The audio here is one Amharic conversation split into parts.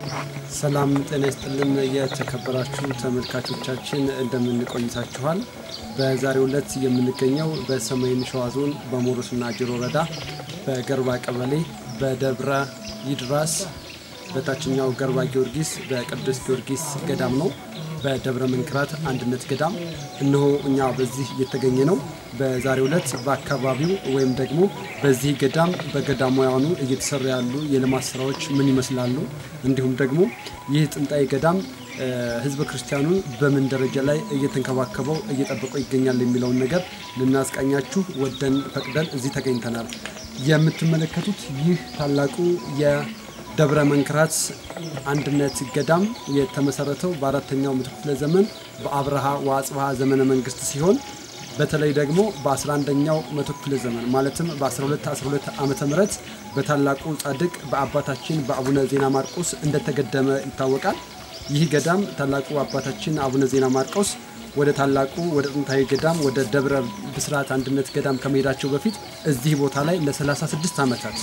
ሰላም ጤና ይስጥልን። የተከበራችሁ ተመልካቾቻችን እንደምን ቆይታችኋል? በዛሬው ዕለት የምንገኘው በሰሜን ሸዋ ዞን በሞሮስና ጅሮ ወረዳ በገርባ ቀበሌ በደብረ ይድራስ በታችኛው ገርባ ጊዮርጊስ በቅዱስ ጊዮርጊስ ገዳም ነው። በደብረ መንክራት አንድነት ገዳም እነሆ እኛ በዚህ የተገኘ ነው። በዛሬው ዕለት በአካባቢው ወይም ደግሞ በዚህ ገዳም በገዳማውያኑ እየተሰሩ ያሉ የልማት ስራዎች ምን ይመስላሉ፣ እንዲሁም ደግሞ ይህ ጥንታዊ ገዳም ህዝበ ክርስቲያኑን በምን ደረጃ ላይ እየተንከባከበው እየጠበቀው ይገኛል የሚለውን ነገር ልናስቃኛችሁ ወደን ፈቅደን እዚህ ተገኝተናል። የምትመለከቱት ይህ ታላቁ የደብረ መንክራት አንድነት ገዳም የተመሰረተው በአራተኛው ምዕተ ክፍለ ዘመን በአብርሃ ወአጽብሃ ዘመነ መንግስት ሲሆን በተለይ ደግሞ በ11ኛው መቶ ክፍለ ዘመን ማለትም በ1212 ዓመተ ምህረት በታላቁ ጻድቅ በአባታችን በአቡነ ዜና ማርቆስ እንደተገደመ ይታወቃል። ይህ ገዳም ታላቁ አባታችን አቡነ ዜና ማርቆስ ወደ ታላቁ ወደ ጥንታዊ ገዳም ወደ ደብረ ብስራት አንድነት ገዳም ከመሄዳቸው በፊት እዚህ ቦታ ላይ ለ36 ዓመታት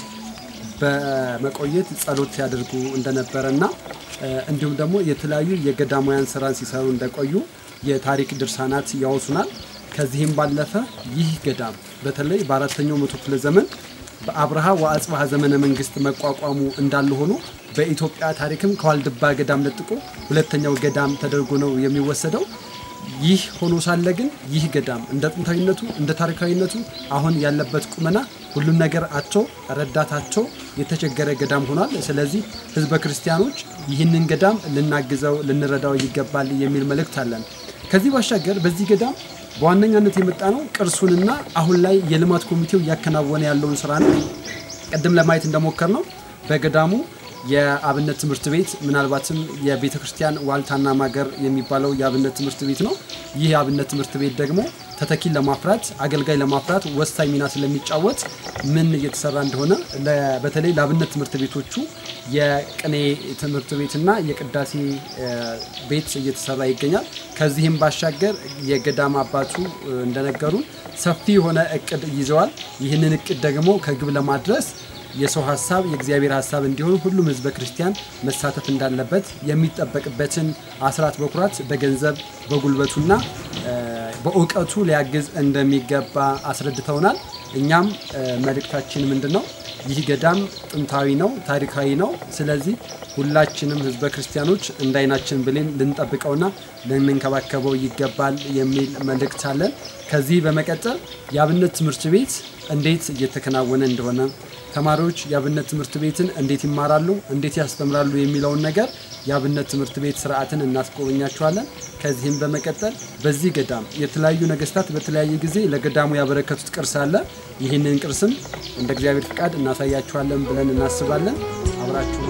በመቆየት ጸሎት ያደርጉ እንደነበረና እንዲሁም ደግሞ የተለያዩ የገዳማውያን ስራን ሲሰሩ እንደቆዩ የታሪክ ድርሳናት ያወሱናል። ከዚህም ባለፈ ይህ ገዳም በተለይ በአራተኛው መቶ ክፍለ ዘመን በአብርሃ ወአጽብሃ ዘመነ መንግስት መቋቋሙ እንዳለ ሆኖ በኢትዮጵያ ታሪክም ከዋልድባ ገዳም ለጥቆ ሁለተኛው ገዳም ተደርጎ ነው የሚወሰደው። ይህ ሆኖ ሳለ ግን ይህ ገዳም እንደ ጥንታዊነቱ እንደ ታሪካዊነቱ አሁን ያለበት ቁመና ሁሉም ነገር አቶ ረዳታቸው የተቸገረ ገዳም ሆኗል። ስለዚህ ህዝበ ክርስቲያኖች ይህንን ገዳም ልናግዘው ልንረዳው ይገባል የሚል መልእክት አለን። ከዚህ ባሻገር በዚህ ገዳም በዋነኛነት የመጣ ነው ቅርሱንና አሁን ላይ የልማት ኮሚቴው እያከናወነ ያለውን ስራ ነው። ቅድም ለማየት እንደሞከር ነው በገዳሙ የአብነት ትምህርት ቤት ምናልባትም የቤተ ክርስቲያን ዋልታና ማገር የሚባለው የአብነት ትምህርት ቤት ነው። ይህ የአብነት ትምህርት ቤት ደግሞ ተተኪን ለማፍራት አገልጋይ ለማፍራት ወሳኝ ሚና ስለሚጫወት ምን እየተሰራ እንደሆነ በተለይ ለአብነት ትምህርት ቤቶቹ የቅኔ ትምህርት ቤትና የቅዳሴ ቤት እየተሰራ ይገኛል። ከዚህም ባሻገር የገዳም አባቱ እንደነገሩን ሰፊ የሆነ እቅድ ይዘዋል። ይህንን እቅድ ደግሞ ከግብ ለማድረስ የሰው ሀሳብ የእግዚአብሔር ሀሳብ እንዲሆን ሁሉም ህዝበ ክርስቲያን መሳተፍ እንዳለበት የሚጠበቅበትን አስራት በኩራት በገንዘብ በጉልበቱና በእውቀቱ ሊያግዝ እንደሚገባ አስረድተውናል። እኛም መልእክታችን ምንድን ነው? ይህ ገዳም ጥንታዊ ነው፣ ታሪካዊ ነው። ስለዚህ ሁላችንም ህዝበ ክርስቲያኖች እንደ አይናችን ብሌን ልንጠብቀውና ልንንከባከበው ይገባል የሚል መልእክት አለን። ከዚህ በመቀጠል የአብነት ትምህርት ቤት እንዴት እየተከናወነ እንደሆነ ተማሪዎች የአብነት ትምህርት ቤትን እንዴት ይማራሉ፣ እንዴት ያስተምራሉ የሚለውን ነገር የአብነት ትምህርት ቤት ስርዓትን እናስጎበኛቸዋለን። ከዚህም በመቀጠል በዚህ ገዳም የተለያዩ ነገስታት በተለያየ ጊዜ ለገዳሙ ያበረከቱት ቅርስ አለ። ይህንን ቅርስም እንደ እግዚአብሔር ፍቃድ እናሳያችኋለን ብለን እናስባለን። አብራችሁ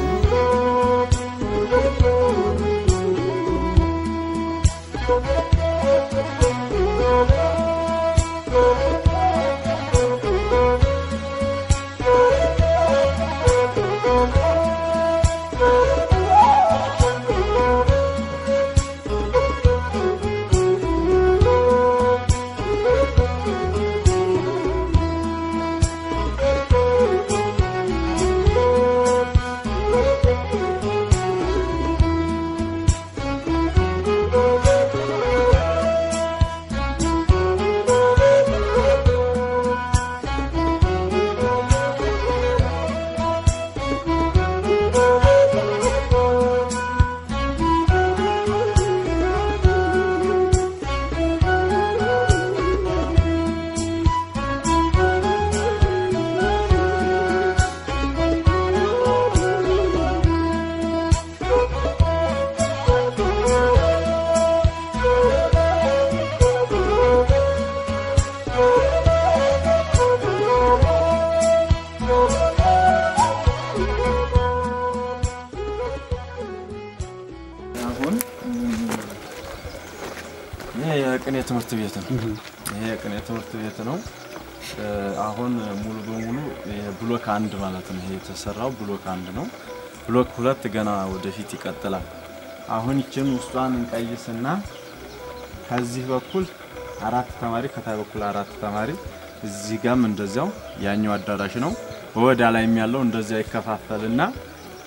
የቅኔ ትምህርት ቤት ነው። ይሄ የቅኔ ትምህርት ቤት ነው። አሁን ሙሉ በሙሉ ብሎክ አንድ ማለት ነው። ይሄ የተሰራው ብሎክ አንድ ነው። ብሎክ ሁለት ገና ወደፊት ይቀጥላል። አሁን ይችን ውስጧን እንቀይስና ከዚህ በኩል አራት ተማሪ ከታይ በኩል አራት ተማሪ እዚህ ጋም እንደዚያው ያኛው አዳራሽ ነው። ወዳ ላይም ያለው እንደዚያ ይከፋፈልና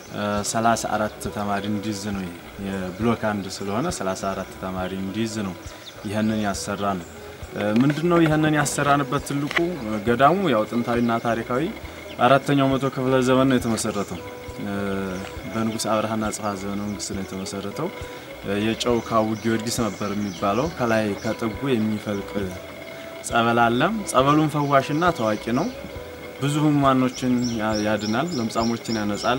34 ተማሪ እንዲይዝ ነው። የብሎክ አንድ ስለሆነ 34 ተማሪ እንዲይዝ ነው ይህንን ያሰራ ነው። ምንድነው ይህንን ያሰራንበት ትልቁ ገዳሙ ያው ጥንታዊና ታሪካዊ አራተኛው መቶ ክፍለ ዘመን ነው የተመሰረተው። በንጉሥ አብርሃና ጽሐ ዘመነ መንግስት ነው የተመሰረተው። የጨው ካቡ ጊዮርጊስ ነበር የሚባለው። ከላይ ከጥጉ የሚፈልቅ ጸበል አለም። ጸበሉን ፈዋሽና ታዋቂ ነው። ብዙ ህሙማኖችን ያድናል፣ ለምጻሞችን ያነጻል፣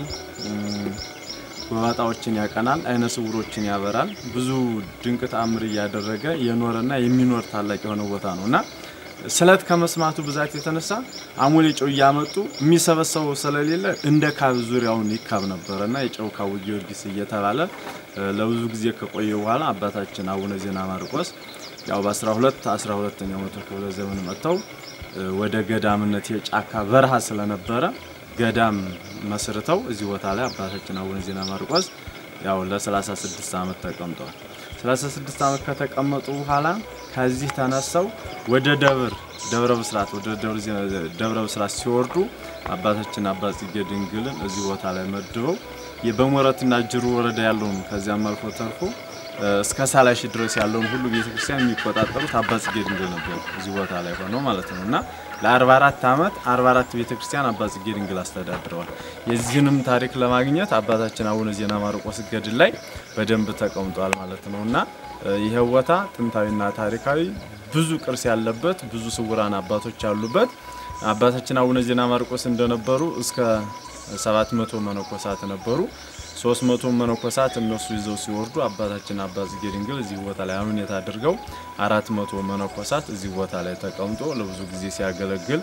ጎባጣዎችን ያቀናል፣ አይነ ስውሮችን ያበራል። ብዙ ድንቅ ተአምር እያደረገ የኖረና የሚኖር ታላቅ የሆነ ቦታ ነው እና ስለት ከመስማቱ ብዛት የተነሳ አሞሌ ጨው እያመጡ የሚሰበሰበው ስለሌለ እንደ ካብ ዙሪያውን ይካብ ነበረ እና የጨው ካቡ ጊዮርጊስ እየተባለ ለብዙ ጊዜ ከቆየ በኋላ አባታችን አቡነ ዜና ማርቆስ ያው በ12 12ኛው መቶ ክፍለ ዘመን መጥተው ወደ ገዳምነት የጫካ በረሃ ስለነበረ ገዳም መስርተው እዚህ ቦታ ላይ አባታችን አቡነ ዜና ማርቆስ ያው ለ36 ዓመት ተቀምጠዋል። 36 ዓመት ከተቀመጡ በኋላ ከዚህ ተነሰው ወደ ደብር ደብረ ብስራት ወደ ደብረ ብስራት ሲወርዱ አባታችን አባ ጽጌ ድንግልን እዚህ ቦታ ላይ መድበው በሞረትና ጅሩ ወረዳ ያለውን ከዚያም አልፎ ተርፎ እስከ ሳላሺ ድረስ ያለውን ሁሉ ቤተክርስቲያን የሚቆጣጠሩት አባ ጽጌ ድንግል ነበሩ። እዚህ ቦታ ላይ ሆነው ማለት ነው እና ለ44 ዓመት 44 ቤተክርስቲያን አባ ጽጌ ድንግል አስተዳድረዋል። የዚህንም ታሪክ ለማግኘት አባታችን አቡነ ዜና ማርቆስ ገድል ላይ በደንብ ተቀምጧል ማለት ነው እና ይህ ቦታ ጥንታዊና ታሪካዊ ብዙ ቅርስ ያለበት ብዙ ስውራን አባቶች ያሉበት አባታችን አቡነ ዜና ማርቆስ እንደነበሩ እስከ 700 መነኮሳት ነበሩ። 300 መነኮሳት እነሱ ይዘው ሲወርዱ አባታችን አባ ጽጌ ድንግል እዚህ ቦታ ላይ አምኔት አድርገው 400 መነኮሳት እዚህ ቦታ ላይ ተቀምጦ ለብዙ ጊዜ ሲያገለግል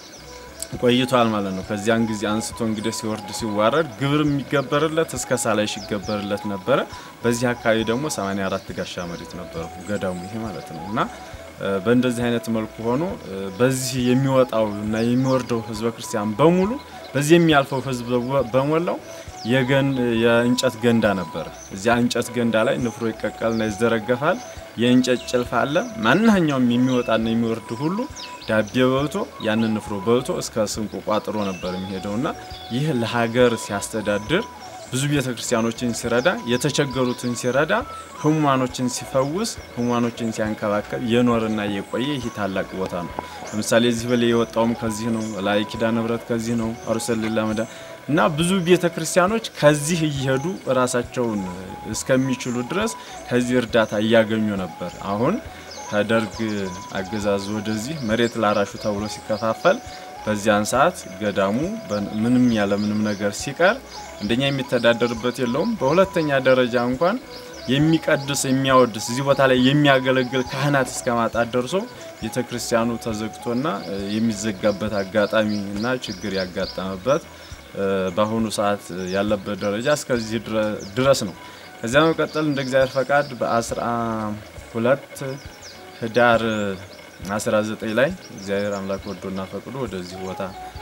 ቆይቷል ማለት ነው። ከዚያን ጊዜ አንስቶ እንግዲህ ሲወርድ ሲዋረድ ግብር የሚገበርለት እስከ ሳላይሽ ይገበርለት ነበረ። በዚህ አካባቢ ደግሞ 84 ጋሻ መሬት ነበረው ገዳሙ ይሄ ማለት ነው እና በእንደዚህ አይነት መልኩ ሆኖ በዚህ የሚወጣው እና የሚወርደው ህዝበ ክርስቲያን በሙሉ በዚህ የሚያልፈው ህዝብ በሞላው የገን የእንጨት ገንዳ ነበረ። እዚያ እንጨት ገንዳ ላይ ንፍሮ ይቀቀልና ይዘረገፋል። የእንጨት ጭልፋ አለ። ማንኛውም የሚወጣና የሚወርድ ሁሉ ዳቤ በልቶ ያንን ንፍሮ በልቶ እስከ ስንቁ ቋጥሮ ነበር የሚሄደውና ይህ ለሀገር ሲያስተዳድር ብዙ ቤተ ክርስቲያኖችን ሲረዳ የተቸገሩትን ሲረዳ ህሙማኖችን ሲፈውስ ህሙማኖችን ሲያንከባከብ የኖርና የቆየ ይህ ታላቅ ቦታ ነው። ለምሳሌ እዚህ በላይ የወጣውም ከዚህ ነው። ላይ ኪዳነ ምሕረት ከዚህ ነው። አሩሰልላ መዳ እና ብዙ ቤተ ክርስቲያኖች ከዚህ እየሄዱ ራሳቸውን እስከሚችሉ ድረስ ከዚህ እርዳታ እያገኙ ነበር። አሁን ከደርግ አገዛዝ ወደዚህ መሬት ላራሹ ተብሎ ሲከፋፈል በዚያን ሰዓት ገዳሙ ምንም ያለ ምንም ነገር ሲቀር አንደኛ የሚተዳደርበት የለውም። በሁለተኛ ደረጃ እንኳን የሚቀድስ የሚያወድስ እዚህ ቦታ ላይ የሚያገለግል ካህናት እስከ ማጣት ደርሶ ቤተ ክርስቲያኑ ተዘግቶና የሚዘጋበት አጋጣሚ እና ችግር ያጋጠመበት በአሁኑ ሰዓት ያለበት ደረጃ እስከዚህ ድረስ ነው። ከዚያ መቀጠል እንደ እግዚአብሔር ፈቃድ በአስራ ሁለት ህዳር 19 ላይ እግዚአብሔር አምላክ ወዶና ፈቅዶ ወደዚህ ቦታ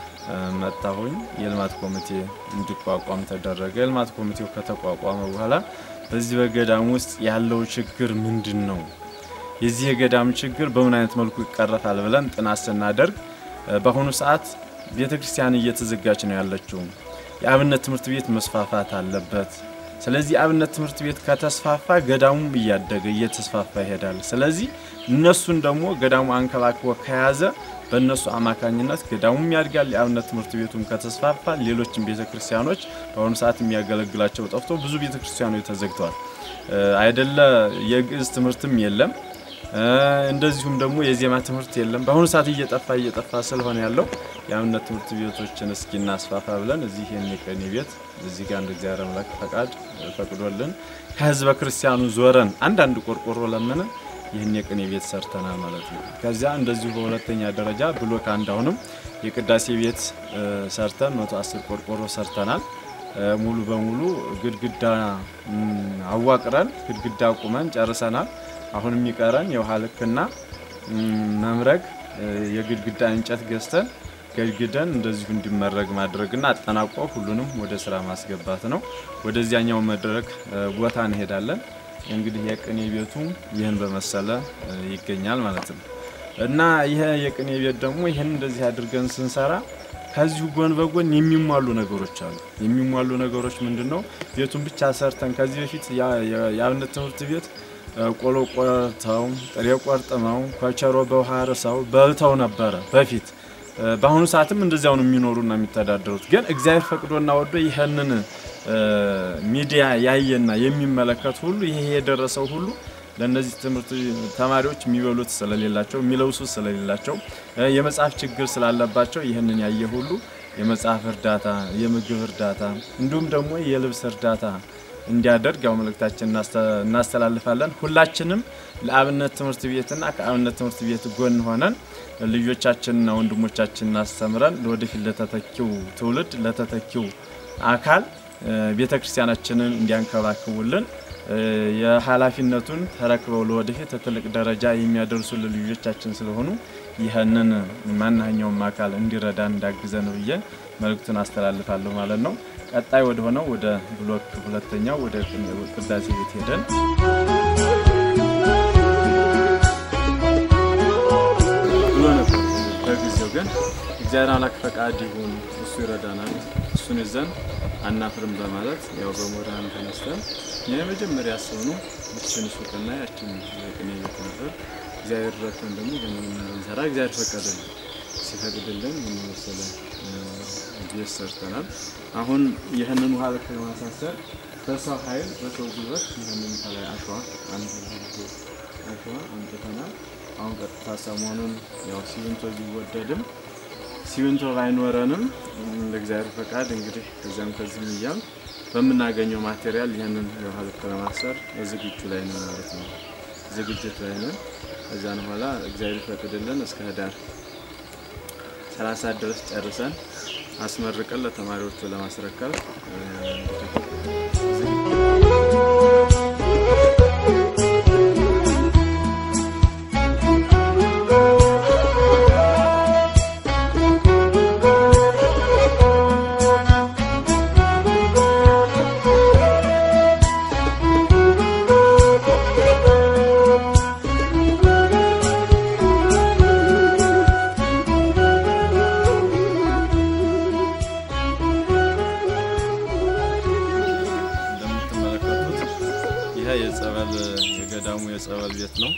መጣሁኝ። የልማት ኮሚቴ እንዲቋቋም ተደረገ። የልማት ኮሚቴው ከተቋቋመ በኋላ በዚህ በገዳም ውስጥ ያለው ችግር ምንድን ነው? የዚህ የገዳም ችግር በምን አይነት መልኩ ይቀረፋል ብለን ጥናት ስናደርግ በአሁኑ ሰዓት ቤተ ክርስቲያን እየተዘጋች ነው ያለችው። የአብነት ትምህርት ቤት መስፋፋት አለበት። ስለዚህ የአብነት ትምህርት ቤት ከተስፋፋ ገዳሙም እያደገ እየተስፋፋ ይሄዳል። ስለዚህ እነሱን ደግሞ ገዳሙ አንከባክቦ ከያዘ በእነሱ አማካኝነት ገዳሙም ያድጋል። የአብነት ትምህርት ቤቱም ከተስፋፋ ሌሎችም ቤተ ክርስቲያኖች በአሁኑ ሰዓት የሚያገለግላቸው ጠፍቶ ብዙ ቤተ ክርስቲያኖች ተዘግተዋል። አይደለ የግዕዝ ትምህርትም የለም። እንደዚሁም ደግሞ የዜማ ትምህርት የለም። በአሁኑ ሰዓት እየጠፋ እየጠፋ ስለሆነ ያለው የአብነት ትምህርት ቤቶችን እስኪ እናስፋፋ ብለን እዚህ የሚቀኒ ቤት እዚህ ጋር እንደ እግዚአብሔር አምላክ ፈቃድ ፈቅዶልን ከህዝበ ክርስቲያኑ ዞረን አንዳንድ ቆርቆሮ ለምንን ይህን የቅኔ ቤት ሰርተናል ማለት ነው። ከዚያ እንደዚሁ በሁለተኛ ደረጃ ብሎክ አንድ አሁንም የቅዳሴ ቤት ሰርተን 110 ቆርቆሮ ሰርተናል። ሙሉ በሙሉ ግድግዳ አዋቅረን ግድግዳ ቁመን ጨርሰናል። አሁን የሚቀረን የውሃ ልክና መምረግ የግድግዳ እንጨት ገዝተን ገድግደን እንደዚሁ እንዲመረግ ማድረግና አጠናቆ ሁሉንም ወደ ስራ ማስገባት ነው። ወደዚያኛው መድረክ ቦታ እንሄዳለን። እንግዲህ የቅኔ ቤቱ ይህን በመሰለ ይገኛል ማለት ነው እና ይህ የቅኔ ቤት ደግሞ ይህን እንደዚህ አድርገን ስንሰራ ከዚሁ ጎን በጎን የሚሟሉ ነገሮች አሉ። የሚሟሉ ነገሮች ምንድን ነው? ቤቱን ብቻ ሰርተን ከዚህ በፊት የአብነት ትምህርት ቤት ቆሎ ቆርተው ጥሬ ቆርጥመው ኮቸሮ በውሃ ርሰው በልተው ነበረ በፊት። በአሁኑ ሰዓትም እንደዚያው ነው የሚኖሩና የሚተዳደሩት። ግን እግዚአብሔር ፈቅዶና ወዶ ይህንን ሚዲያ ያየና የሚመለከት ሁሉ ይሄ የደረሰው ሁሉ ለእነዚህ ትምህርት ተማሪዎች የሚበሉት ስለሌላቸው የሚለብሱት ስለሌላቸው የመጽሐፍ ችግር ስላለባቸው ይህንን ያየ ሁሉ የመጽሐፍ እርዳታ፣ የምግብ እርዳታ እንዲሁም ደግሞ የልብስ እርዳታ እንዲያደርግ ያው መልእክታችን እናስተላልፋለን። ሁላችንም ለአብነት ትምህርት ቤትና ከአብነት ትምህርት ቤት ጎን ሆነን ልጆቻችንና ወንድሞቻችንን አስተምረን ለወደፊት ለተተኪው ትውልድ ለተተኪው አካል ቤተ ክርስቲያናችንን እንዲያንከባክቡልን የኃላፊነቱን ተረክበው ለወደፊት ትልቅ ደረጃ የሚያደርሱልን ልጆቻችን ስለሆኑ ይህንን ማናኛውም አካል እንዲረዳ እንዳግዘን ብዬ መልእክቱን አስተላልፋለሁ ማለት ነው። ቀጣይ ወደ ሆነው ወደ ብሎክ ሁለተኛው ወደ ቅዳሴ ቤት ሄደን ብሎ ነበር። በጊዜው ግን እግዚአብሔር አምላክ ፈቃድ ይሁን እሱ ይረዳናል፣ እሱን ይዘን አናፍርም በማለት ያው በሞራን ተነስተን የመጀመሪያ ያሰብነው ይችን ሱቅና ያችን ቅኔ ቤት ነበር። እግዚአብሔር ረድቶን ደግሞ ይህንን እንሰራ እግዚአብሔር ፈቀደልን። ሲፈቅድልን ምን መሰለ ቤት ሰርተናል። አሁን ይህንን ውሃ ልክ ለማሳሰር በሰው ኃይል በሰው ጉልበት ይህንን ከላይ አሸዋ አንድ አሸዋ አምጥተናል። አሁን ቀጥታ ሰሞኑን ያው ሲሚንቶ ቢወደድም ሲሚንቶ ባይኖረንም እንደ እግዚአብሔር ፈቃድ እንግዲህ ከዚያም ከዚህም እያል በምናገኘው ማቴሪያል ይህንን የውሃ ልክ ለማሰር ዝግጁ ላይ ነው ማለት ነው። ዝግጅት ላይ ነን። ከዚያን በኋላ እግዚአብሔር ይፈቅድልን እስከ ህዳር ሰላሳ ድረስ ጨርሰን አስመርቀን ለተማሪዎቹ ለማስረከብ የጸበል የገዳሙ የጸበል ቤት ነው።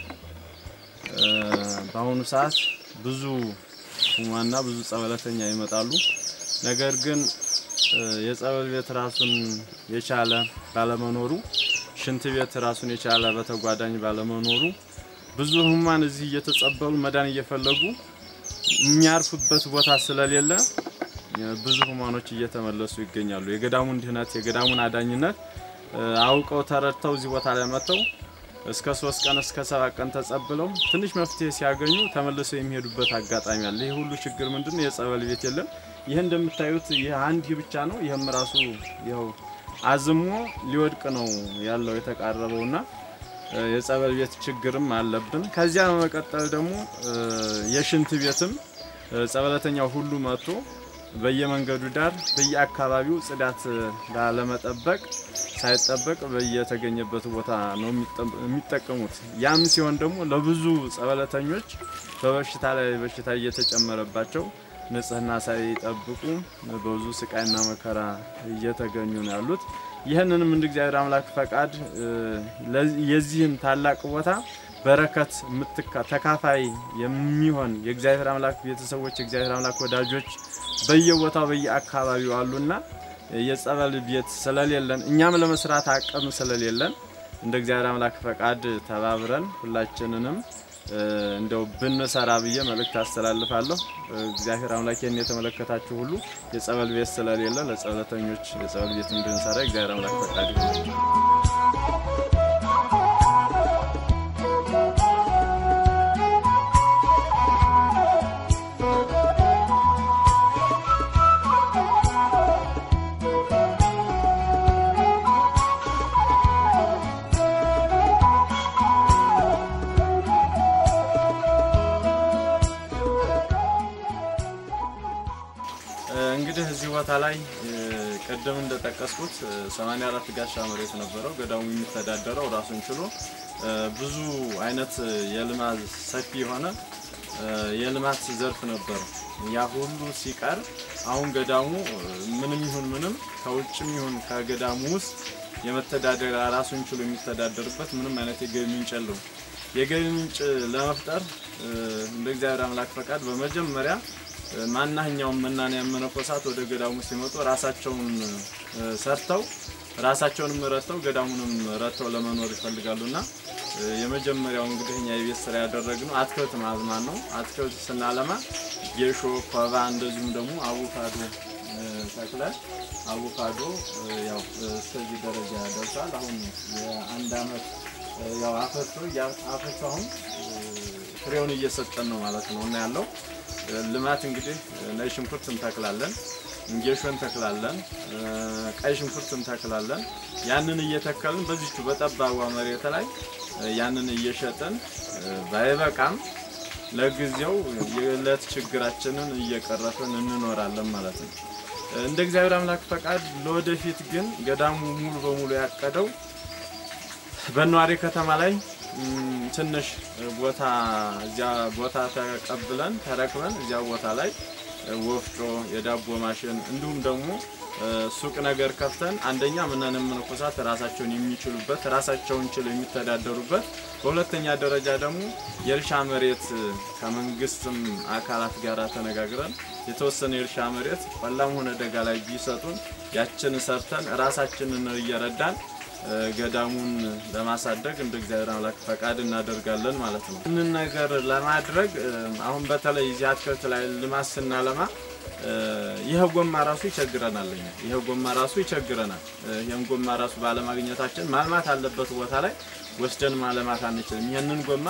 በአሁኑ ሰዓት ብዙ ሁማና ብዙ ጸበለተኛ ይመጣሉ። ነገር ግን የጸበል ቤት ራሱን የቻለ ባለመኖሩ፣ ሽንት ቤት ራሱን የቻለ በተጓዳኝ ባለመኖሩ ብዙ ህሙማን እዚህ እየተጸበሉ መዳን እየፈለጉ የሚያርፉበት ቦታ ስለሌለ ብዙ ህሙማኖች እየተመለሱ ይገኛሉ። የገዳሙን ድህነት የገዳሙን አዳኝነት አውቀው ተረድተው እዚህ ቦታ ላይ መጥተው እስከ ሶስት ቀን እስከ ሰባት ቀን ተጸብለው ትንሽ መፍትሄ ሲያገኙ ተመልሰው የሚሄዱበት አጋጣሚ አለ። ይህ ሁሉ ችግር ምንድን ነው? የጸበል ቤት የለም። ይህ እንደምታዩት ይህ አንድ ብቻ ነው። ይህም ራሱ ይኸው አዝሞ ሊወድቅ ነው ያለው የተቃረበውና የጸበል ቤት ችግርም አለብን። ከዚያ በመቀጠል ደግሞ የሽንት ቤትም ጸበለተኛው ሁሉ መጥቶ በየመንገዱ ዳር በየአካባቢው ጽዳት ላለመጠበቅ ሳይጠበቅ በየተገኘበት ቦታ ነው የሚጠቀሙት። ያም ሲሆን ደግሞ ለብዙ ጸበለተኞች በበሽታ ላይ በሽታ እየተጨመረባቸው ንጽህና ሳይጠብቁ በብዙ ስቃይና መከራ እየተገኙ ነው ያሉት። ይህንንም እንደ እግዚአብሔር አምላክ ፈቃድ የዚህን ታላቅ ቦታ በረከት ተካፋይ የሚሆን የእግዚአብሔር አምላክ ቤተሰቦች የእግዚአብሔር አምላክ ወዳጆች በየቦታው በየአካባቢው አሉና የጸበል ቤት ስለሌለን እኛም ለመስራት አቅም ስለሌለን እንደ እግዚአብሔር አምላክ ፈቃድ ተባብረን ሁላችንንም እንደው ብንሰራ ብዬ መልእክት አስተላልፋለሁ። እግዚአብሔር አምላክ ይህን የተመለከታችሁ ሁሉ የጸበል ቤት ስለሌለ ለጸበለተኞች የጸበል ቤት እንድንሰራ እግዚአብሔር አምላክ ፈቃድ ይሁን። እንግዲህ እዚህ ቦታ ላይ ቅድም እንደጠቀስኩት 84 ጋሻ መሬት ነበረው። ገዳሙ የሚተዳደረው ራሱን ችሎ ብዙ አይነት የልማት ሰፊ የሆነ የልማት ዘርፍ ነበረው። ያ ሁሉ ሲቀር አሁን ገዳሙ ምንም ይሁን ምንም ከውጭም ይሁን ከገዳሙ ውስጥ የመተዳደሪያ ራሱን ችሎ የሚተዳደርበት ምንም አይነት የገቢ ምንጭ የለውም። የገቢ ምንጭ ለመፍጠር እንደ እግዚአብሔር አምላክ ፈቃድ በመጀመሪያ ማናኛውም መናንያን መነኮሳት ወደ ገዳሙ ሲመጡ ራሳቸውን ሰርተው ራሳቸውንም ረድተው ገዳሙንም ረድተው ለመኖር ይፈልጋሉና የመጀመሪያው እንግዲህ እኛ የቤት ስራ ያደረግነው አትክልት ማዝማን ነው። አትክልት ስናለማ ጌሾ፣ ኮባ እንደዚሁም ደግሞ አቮካዶ ተክለን አቮካዶ ያው እስከዚህ ደረጃ ደርሷል። አሁን የአንድ አመት ያው አፈርቶ አፈርቶ አሁን ፍሬውን እየሰጠን ነው ማለት ነው እና ያለው ልማት እንግዲህ ነጭ ሽንኩርት እንተክላለን፣ ጌሾ እንተክላለን፣ ቀይ ሽንኩርት እንተክላለን። ያንን እየተከልን በዚቹ በጠባቧ መሬት ላይ ያንን እየሸጥን ባይበቃም ለጊዜው የዕለት ችግራችንን እየቀረፍን እንኖራለን ማለት ነው። እንደ እግዚአብሔር አምላክ ፈቃድ ለወደፊት ግን ገዳሙ ሙሉ በሙሉ ያቀደው በነዋሪ ከተማ ላይ ትንሽ ቦታ እዚያ ቦታ ተቀብለን ተረክበን እዚያ ቦታ ላይ ወፍጮ፣ የዳቦ ማሽን እንዲሁም ደግሞ ሱቅ ነገር ከፍተን አንደኛ ምናምን መነኮሳት ራሳቸውን የሚችሉበት ራሳቸውን ችለው የሚተዳደሩበት፣ በሁለተኛ ደረጃ ደግሞ የእርሻ መሬት ከመንግስትም አካላት ጋር ተነጋግረን የተወሰነ የእርሻ መሬት ቆላም ሆነ ደጋ ላይ ቢሰጡን ያችን ሰርተን ራሳችንን እየረዳን ገዳሙን ለማሳደግ እንደ እግዚአብሔር አምላክ ፈቃድ እናደርጋለን ማለት ነው። ይህንን ነገር ለማድረግ አሁን በተለይ እዚህ አትክልት ላይ ልማት ስናለማ ይህ ጎማ ራሱ ይቸግረናል። እኛ ይህ ጎማ ራሱ ይቸግረናል። ይህን ጎማ ራሱ ባለማግኘታችን ማልማት አለበት ቦታ ላይ ወስደን ማለማት አንችልም። ይህንን ጎማ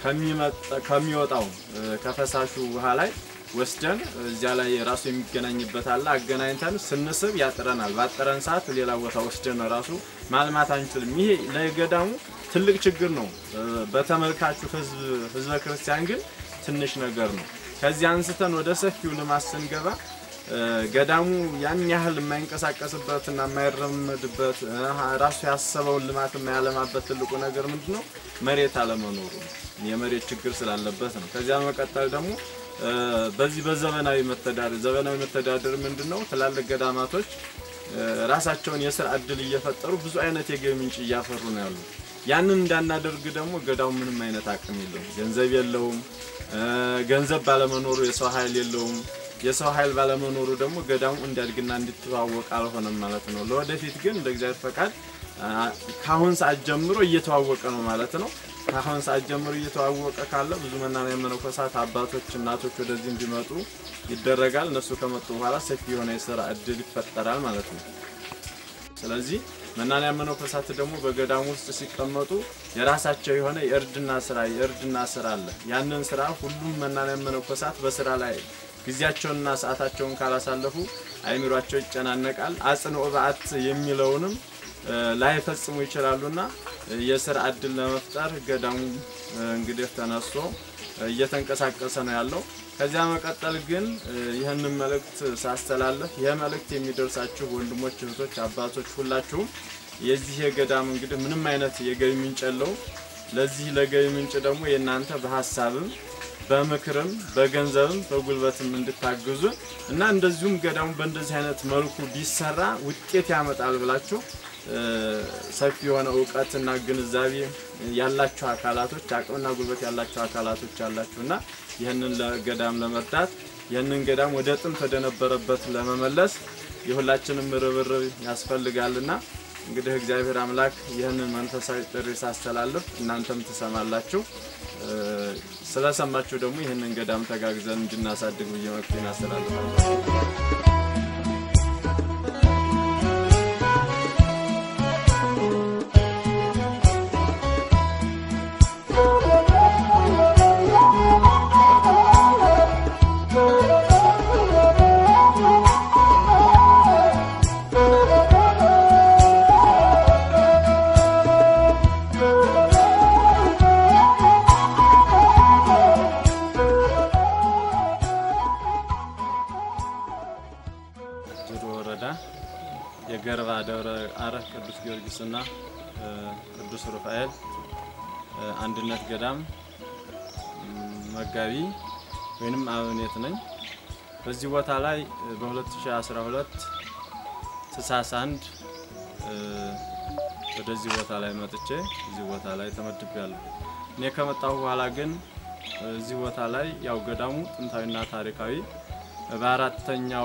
ከሚወጣው ከፈሳሹ ውሃ ላይ ወስደን እዚያ ላይ ራሱ የሚገናኝበት አለ። አገናኝተን ስንስብ ያጥረናል። ባጠረን ሰዓት ሌላ ቦታ ወስደን ራሱ ማልማት አንችልም። ይሄ ለገዳሙ ትልቅ ችግር ነው። በተመልካቹ ህዝበ ክርስቲያን ግን ትንሽ ነገር ነው። ከዚህ አንስተን ወደ ሰፊው ልማት ስንገባ ገዳሙ ያን ያህል የማይንቀሳቀስበትና የማይረመድበት ራሱ ያሰበውን ልማት የማያለማበት ትልቁ ነገር ምንድን ነው? መሬት አለመኖሩ የመሬት ችግር ስላለበት ነው። ከዚያ መቀጠል ደግሞ በዚህ በዘመናዊ መተዳደር ዘመናዊ መተዳደር ምንድን ነው? ትላልቅ ገዳማቶች ራሳቸውን የስራ እድል እየፈጠሩ ብዙ አይነት የገቢ ምንጭ እያፈሩ ነው ያሉት። ያንን እንዳናደርግ ደግሞ ገዳሙ ምንም አይነት አቅም የለውም፣ ገንዘብ የለውም። ገንዘብ ባለመኖሩ የሰው ኃይል የለውም። የሰው ኃይል ባለመኖሩ ደግሞ ገዳሙ እንዲያድግና እንዲተዋወቅ አልሆነም ማለት ነው። ለወደፊት ግን እንደ እግዚአብሔር ፈቃድ ከአሁን ሰዓት ጀምሮ እየተዋወቀ ነው ማለት ነው። ከአሁን ሰዓት ጀምሮ እየተዋወቀ ካለ ብዙ መናንያን መነኮሳት አባቶች፣ እናቶች ወደዚህ እንዲመጡ ይደረጋል። እነሱ ከመጡ በኋላ ሰፊ የሆነ የስራ እድል ይፈጠራል ማለት ነው። ስለዚህ መናንያን መነኮሳት ደግሞ በገዳሙ ውስጥ ሲቀመጡ የራሳቸው የሆነ የእርድና ስራ የእርድና ስራ አለ። ያንን ስራ ሁሉም መናንያን መነኮሳት በስራ ላይ ጊዜያቸውንና ሰዓታቸውን ካላሳለፉ አይምሯቸው ይጨናነቃል። አጽንኦ በዓት የሚለውንም ላይፈጽሙ ይችላሉና የስራ እድል ለመፍጠር ገዳሙ እንግዲህ ተነስቶ እየተንቀሳቀሰ ነው ያለው። ከዚያ መቀጠል ግን ይህንን መልእክት ሳስተላለፍ ይህ መልእክት የሚደርሳችሁ ወንድሞች፣ እህቶች፣ አባቶች ሁላችሁም የዚህ የገዳም እንግዲህ ምንም አይነት የገቢ ምንጭ የለውም። ለዚህ ለገቢ ምንጭ ደግሞ የእናንተ በሀሳብም በምክርም በገንዘብም በጉልበትም እንድታግዙ እና እንደዚሁም ገዳሙ በእንደዚህ አይነት መልኩ ቢሰራ ውጤት ያመጣል ብላችሁ ሰፊ የሆነ እውቀትና ግንዛቤ ያላችሁ አካላቶች አቅምና ጉልበት ያላችሁ አካላቶች ያላችሁ እና ይህንን ገዳም ለመርዳት ይህንን ገዳም ወደ ጥንት ወደነበረበት ለመመለስ የሁላችንም ርብርብ ያስፈልጋልና እንግዲህ እግዚአብሔር አምላክ ይህንን መንፈሳዊ ጥሪ ሳስተላልፍ እናንተም ትሰማላችሁ። ስለሰማችሁ ደግሞ ይህንን ገዳም ተጋግዘን እንድናሳድግ ብዬ መልዕክቴን አስተላልፋለሁ። ጅሩ ወረዳ የገርባ ደብረ አረህ ቅዱስ ጊዮርጊስና ቅዱስ ሩፋኤል አንድነት ገዳም መጋቢ ወይንም አበምኔት ነኝ። በዚህ ቦታ ላይ በ2012 ታኅሳስ 1 ወደዚህ ቦታ ላይ መጥቼ እዚህ ቦታ ላይ ተመድቤያለሁ። እኔ ከመጣሁ በኋላ ግን እዚህ ቦታ ላይ ያው ገዳሙ ጥንታዊና ታሪካዊ በአራተኛው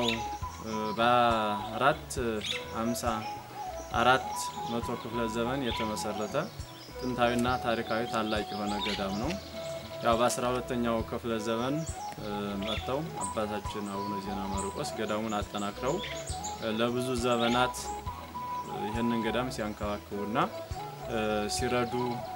በአራት አምሳ አራት መቶ ክፍለ ዘመን የተመሰረተ ጥንታዊና ታሪካዊ ታላቅ የሆነ ገዳም ነው። ያው በአስራ ሁለተኛው ክፍለ ዘመን መጥተው አባታችን አቡነ ዜና ማርቆስ ገዳሙን አጠናክረው ለብዙ ዘመናት ይህንን ገዳም ሲያንከባክቡና ሲረዱ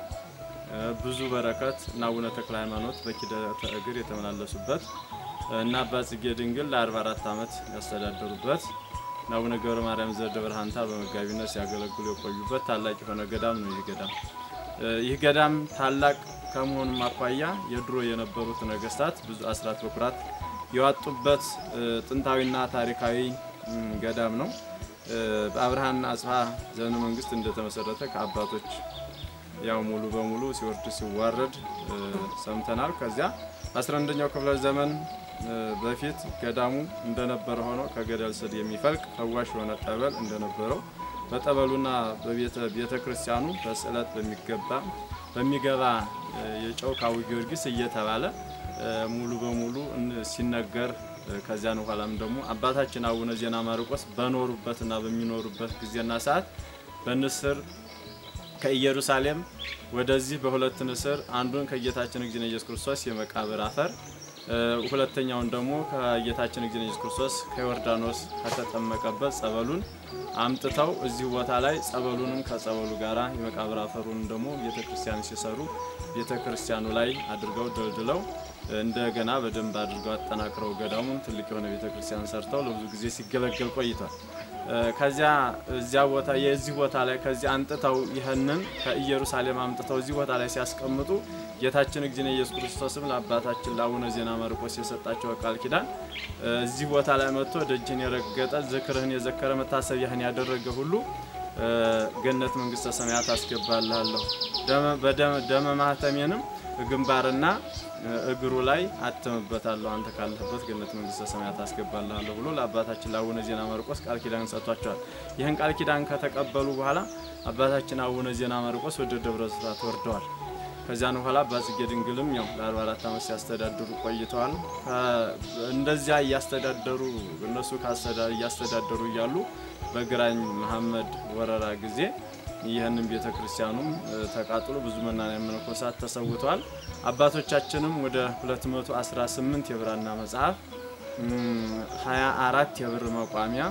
ብዙ በረከት እና አቡነ ተክለ ሃይማኖት በኪደተ እግር የተመላለሱበት እና አባ ጽጌ ድንግል ለ44 ዓመት ያስተዳደሩበት እና አቡነ ገብረ ማርያም ዘደብረ ሐንታ በመጋቢነት ሲያገለግሉ የቆዩበት ታላቅ የሆነ ገዳም ነው። ይህ ገዳም ይህ ገዳም ታላቅ ከመሆኑም አኳያ የድሮ የነበሩት ነገስታት ብዙ አስራት በኩራት የዋጡበት ጥንታዊና ታሪካዊ ገዳም ነው። በአብርሃና አጽብሃ ዘመነ መንግስት እንደተመሰረተ ከአባቶች ያው ሙሉ በሙሉ ሲወርድ ሲዋረድ ሰምተናል። ከዚያ በ11ኛው ክፍለ ዘመን በፊት ገዳሙ እንደነበረ ሆኖ ከገደል ስር የሚፈልቅ ፈዋሽ የሆነ ጠበል እንደነበረው በጠበሉና በቤተ ክርስቲያኑ በስዕለት በሚገባ በሚገባ የጨው ካዊ ጊዮርጊስ እየተባለ ሙሉ በሙሉ ሲነገር ከዚያን በኋላም ደግሞ አባታችን አቡነ ዜና ማርቆስ በኖሩበትና በሚኖሩበት ጊዜና ሰዓት በንስር ከኢየሩሳሌም ወደዚህ በሁለት ንስር አንዱን ከጌታችን እግዚእነ ኢየሱስ ክርስቶስ የመቃብር አፈር ሁለተኛውን ደግሞ ከጌታችን እግዚእነ ኢየሱስ ክርስቶስ ከዮርዳኖስ ከተጠመቀበት ጸበሉን አምጥተው እዚህ ቦታ ላይ ጸበሉንም ከጸበሉ ጋራ የመቃብር አፈሩን ደግሞ ቤተክርስቲያን ሲሰሩ ቤተክርስቲያኑ ላይ አድርገው ደልድለው እንደገና በደንብ አድርገው አጠናክረው ገዳሙን ትልቅ የሆነ ቤተክርስቲያን ሰርተው ለብዙ ጊዜ ሲገለገል ቆይቷል። ከዚያ እዚያ ቦታ የዚህ ቦታ ላይ ከዚያ አንጥተው ይህንን ከኢየሩሳሌም አምጥተው እዚህ ቦታ ላይ ሲያስቀምጡ ጌታችን እግዚእነ ኢየሱስ ክርስቶስም ለአባታችን ለአቡነ ዜና ማርቆስ የሰጣቸው ቃል ኪዳን እዚህ ቦታ ላይ መጥቶ ደጅህን የረገጠ ዝክርህን የዘከረ መታሰቢያህን ያደረገ ሁሉ ገነት መንግስተ ሰማያት አስገባልሃለሁ፣ ደመ ማህተሜንም ግንባርና እግሩ ላይ አትምበታለሁ፣ አንተ ካለህበት ገነት መንግስተ ሰማያት አስገባልሃለሁ ብሎ ለአባታችን ለአቡነ ዜና ማርቆስ ቃል ኪዳን ሰጥቷቸዋል። ይህን ቃል ኪዳን ከተቀበሉ በኋላ አባታችን አቡነ ዜና ማርቆስ ወደ ደብረ ስብሐት ወርደዋል። ከዚያን በኋላ አባ ጽጌ ድንግልም ያው ለ44 ዓመት ሲያስተዳድሩ ቆይተዋል። እንደዚያ እያስተዳደሩ እነሱ እያስተዳደሩ እያሉ በግራኝ መሐመድ ወረራ ጊዜ ይህንን ቤተ ክርስቲያኑም ተቃጥሎ ብዙ መናንያን መነኮሳት ተሰውተዋል። አባቶቻችንም ወደ 218 የብራና መጽሐፍ፣ 24 የብር መቋሚያ፣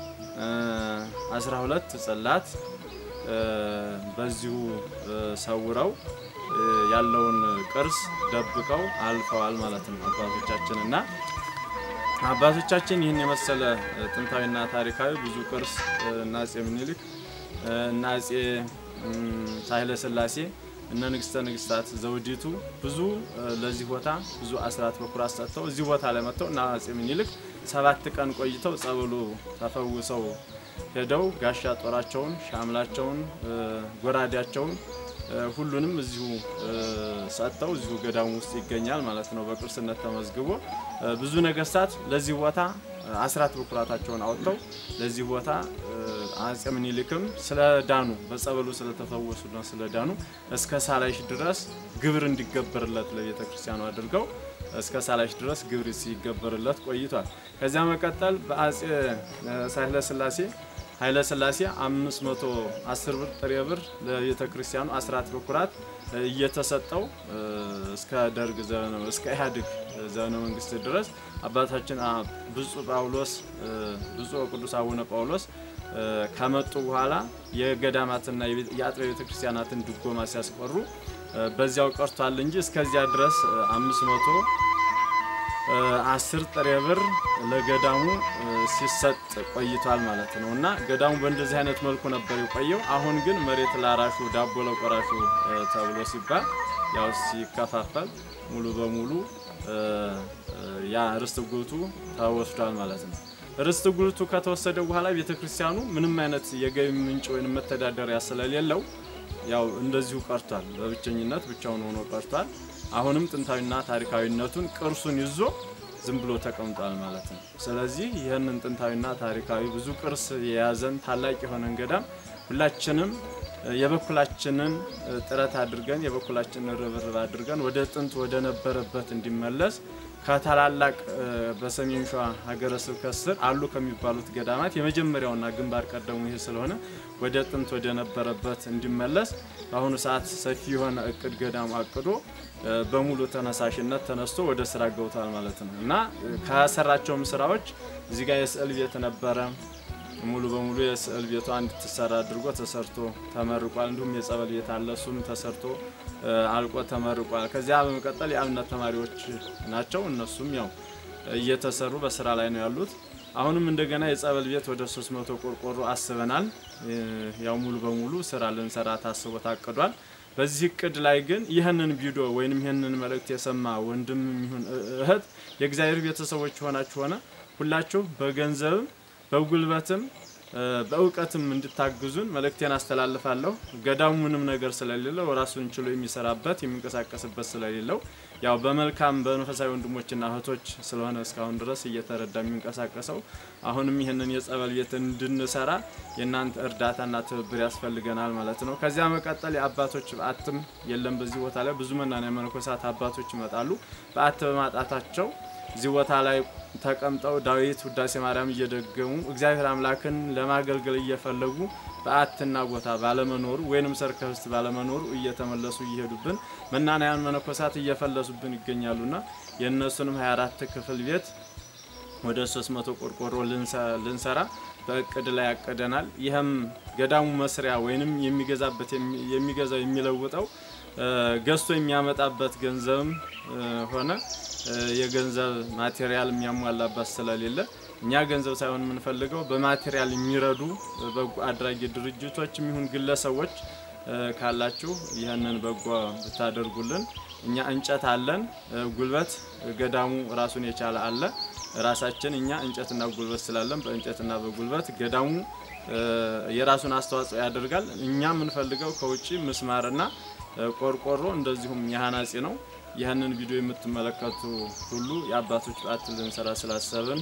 12 ጽላት በዚሁ ሰውረው ያለውን ቅርስ ደብቀው አልፈዋል ማለት ነው አባቶቻችን እና አባቶቻችን ይህን የመሰለ ጥንታዊና ታሪካዊ ብዙ ቅርስ እና አፄ ምኒልክ እና አፄ ሳህለ ስላሴ እነ ንግስተ ንግስታት ዘውዲቱ ብዙ ለዚህ ቦታ ብዙ አስራት በኩራት ሰጥተው እዚህ ቦታ ላይ መጥተው እና አፄ ምኒልክ ሰባት ቀን ቆይተው ጸበሉ ተፈውሰው ሄደው ጋሻ ጦራቸውን፣ ሻምላቸውን፣ ጎራዴያቸውን ሁሉንም እዚሁ ሰጥተው እዚሁ ገዳሙ ውስጥ ይገኛል ማለት ነው። በቅርስነት ተመዝግቦ ብዙ ነገስታት ለዚህ ቦታ አስራት በኩራታቸውን አወጥተው ለዚህ ቦታ አፄ ምኒልክም ስለዳኑ በጸበሉ ስለተፈወሱና ስለዳኑ እስከ ሳላይሽ ድረስ ግብር እንዲገበርለት ለቤተ ክርስቲያኑ አድርገው እስከ ሳላይሽ ድረስ ግብር ሲገበርለት ቆይቷል። ከዚያ መቀጠል በአፄ ሳህለ ስላሴ ኃይለ ስላሴ 510 ብር ጥሬ ብር ለቤተ ክርስቲያኑ አስራት በኩራት እየተሰጠው እስከ ደርግ ዘመነ እስከ ኢህአዴግ ዘመነ መንግስት ድረስ አባታችን ብፁዕ ጳውሎስ ብፁዕ ቅዱስ አቡነ ጳውሎስ ከመጡ በኋላ የገዳማትና የአጥቢያ ቤተ ክርስቲያናትን ድጎማ ሲያስቀሩ በዚያው ቀርቷል እንጂ እስከዚያ ድረስ 500 አስር ጥሬ ብር ለገዳሙ ሲሰጥ ቆይቷል ማለት ነው። እና ገዳሙ በእንደዚህ አይነት መልኩ ነበር የቆየው። አሁን ግን መሬት ላራሹ ዳቦ ለቆራሹ ተብሎ ሲባል ያው ሲከፋፈል ሙሉ በሙሉ ያ ርስት ጉልቱ ተወስዷል ማለት ነው። ርስት ጉልቱ ከተወሰደ በኋላ ቤተክርስቲያኑ ምንም አይነት የገቢ ምንጭ ወይም መተዳደሪያ ስለሌለው ያው እንደዚሁ ቀርቷል። በብቸኝነት ብቻውን ሆኖ ቀርቷል። አሁንም ጥንታዊና ታሪካዊነቱን ቅርሱን ይዞ ዝም ብሎ ተቀምጧል ማለት ነው። ስለዚህ ይህንን ጥንታዊና ታሪካዊ ብዙ ቅርስ የያዘን ታላቅ የሆነን ገዳም ሁላችንም የበኩላችንን ጥረት አድርገን የበኩላችንን ርብርብ አድርገን ወደ ጥንት ወደ ነበረበት እንዲመለስ ከታላላቅ በሰሜን ሸዋ ሀገረ ስብከት ስር አሉ ከሚባሉት ገዳማት የመጀመሪያውና ግንባር ቀደሙ ይህ ስለሆነ ወደ ጥንት ወደ ነበረበት እንዲመለስ በአሁኑ ሰዓት ሰፊ የሆነ እቅድ ገዳሙ አቅዶ በሙሉ ተነሳሽነት ተነስቶ ወደ ስራ ገብቷል ማለት ነው እና ከሰራቸውም ስራዎች እዚህ ጋር የስዕል ቤት ነበረ። ሙሉ በሙሉ የስዕል ቤቷ እንድትሰራ አድርጎ ተሰርቶ ተመርቋል። እንዲሁም የጸበል ቤት አለ፣ እሱም ተሰርቶ አልቆ ተመርቋል። ከዚያ በመቀጠል የአብነት ተማሪዎች ናቸው። እነሱም ያው እየተሰሩ በስራ ላይ ነው ያሉት። አሁንም እንደገና የጸበል ቤት ወደ 300 ቆርቆሮ አስበናል። ያው ሙሉ በሙሉ ስራ ልንሰራ ታስቦ ታቅዷል። በዚህ እቅድ ላይ ግን ይህንን ቪዲዮ ወይንም ይህንን መልእክት የሰማ ወንድም ይሁን እህት የእግዚአብሔር ቤተሰቦች ሆናችሁ ሆነ ሁላችሁ በገንዘብም በጉልበትም በእውቀትም እንድታግዙን መልእክቴን አስተላልፋለሁ። ገዳሙ ምንም ነገር ስለሌለው ራሱን ችሎ የሚሰራበት የሚንቀሳቀስበት ስለሌለው ያው በመልካም በመንፈሳዊ ወንድሞችና እህቶች ስለሆነ እስካሁን ድረስ እየተረዳ የሚንቀሳቀሰው አሁንም ይህንን የጸበል ቤት እንድንሰራ የእናንተ እርዳታና ትብብር ያስፈልገናል ማለት ነው። ከዚያ መቀጠል የአባቶች በዓትም የለም በዚህ ቦታ ላይ ብዙ መናንያ መነኮሳት አባቶች ይመጣሉ። በዓት በማጣታቸው እዚህ ቦታ ላይ ተቀምጠው ዳዊት ውዳሴ ማርያም እየደገሙ እግዚአብሔር አምላክን ለማገልገል እየፈለጉ በዓትና ቦታ ባለመኖሩ ወይንም ሰርከ ህብስት ባለመኖሩ እየተመለሱ እየሄዱብን መናንያን መነኮሳት እየፈለሱብን ይገኛሉና የእነሱንም 24 ክፍል ቤት ወደ 300 ቆርቆሮ ልንሰራ በእቅድ ላይ ያቀደናል። ይህም ገዳሙ መስሪያ ወይንም የሚገዛበት የሚገዛው የሚለውጠው ገዝቶ የሚያመጣበት ገንዘብም ሆነ የገንዘብ ማቴሪያል የሚያሟላበት ስለሌለ እኛ ገንዘብ ሳይሆን የምንፈልገው በማቴሪያል የሚረዱ በጎ አድራጊ ድርጅቶች የሚሆን ግለሰቦች ካላችሁ ይህንን በጎ ብታደርጉልን። እኛ እንጨት አለን፣ ጉልበት ገዳሙ ራሱን የቻለ አለ። ራሳችን እኛ እንጨትና ጉልበት ስላለን በእንጨትና በጉልበት ገዳሙ የራሱን አስተዋጽኦ ያደርጋል። እኛ የምንፈልገው ከውጭ ምስማርና ቆርቆሮ እንደዚሁም የሀናጺ ነው። ይህንን ቪዲዮ የምትመለከቱ ሁሉ የአባቶች በዓት ልንሰራ ስላሰብን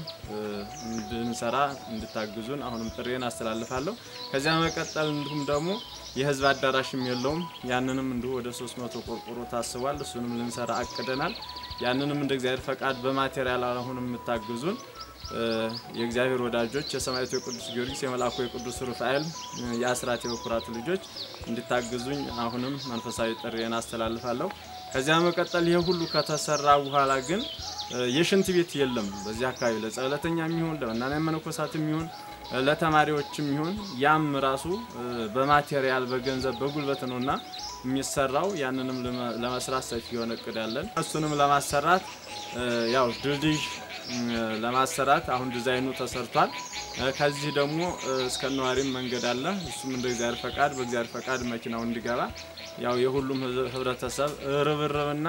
እንድንሰራ እንድታግዙን አሁንም ጥሬን አስተላልፋለሁ። ከዚያ መቀጠል እንዲሁም ደግሞ የህዝብ አዳራሽም የለውም። ያንንም እንዲሁ ወደ 300 ቆርቆሮ ታስቧል። እሱንም ልንሰራ አቅደናል። ያንንም እንደ እግዚአብሔር ፈቃድ በማቴሪያል አሁንም የምታግዙን የእግዚአብሔር ወዳጆች የሰማዕቱ የቅዱስ ጊዮርጊስ የመልአኩ የቅዱስ ሩፋኤል የአስራት የበኩራት ልጆች እንድታግዙኝ አሁንም መንፈሳዊ ጥሪዬን አስተላልፋለሁ። ከዚያ መቀጠል ይህ ሁሉ ከተሰራ በኋላ ግን የሽንት ቤት የለም በዚህ አካባቢ ለጸበለተኛ የሚሆን ለመናንያን መነኮሳት የሚሆን ለተማሪዎችም ይሁን ያም ራሱ በማቴሪያል በገንዘብ በጉልበት ነውና የሚሰራው ያንንም ለመስራት ሰፊ የሆነ እቅድ ያለን እሱንም ለማሰራት ያው ድልድይ ለማሰራት አሁን ዲዛይኑ ተሰርቷል። ከዚህ ደግሞ እስከ ነዋሪም መንገድ አለ። እሱም እንደ እግዚአብሔር ፈቃድ በእግዚአብሔር ፈቃድ መኪናው እንዲገባ ያው የሁሉም ህብረተሰብ ርብርብና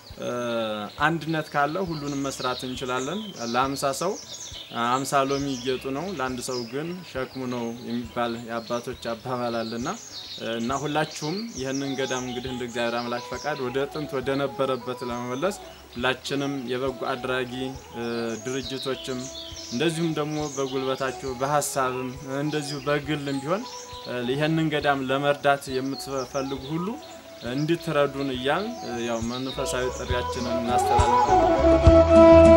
አንድነት ካለ ሁሉንም መስራት እንችላለን። ለአምሳ ሰው አምሳ ሎሚ ጌጡ ነው፣ ለአንድ ሰው ግን ሸክሙ ነው የሚባል የአባቶች አባባል አለና እና ሁላችሁም ይህንን ገዳም እንግዲህ እንደ እግዚአብሔር አምላክ ፈቃድ ወደ ጥንት ወደ ነበረበት ለመመለስ ሁላችንም የበጎ አድራጊ ድርጅቶችም እንደዚሁም ደግሞ በጉልበታችሁ በሀሳብም እንደዚሁ በግልም ቢሆን ይህንን ገዳም ለመርዳት የምትፈልጉ ሁሉ እንድትረዱን እያል ያው መንፈሳዊ ጥሪያችንን እናስተላልፋለን።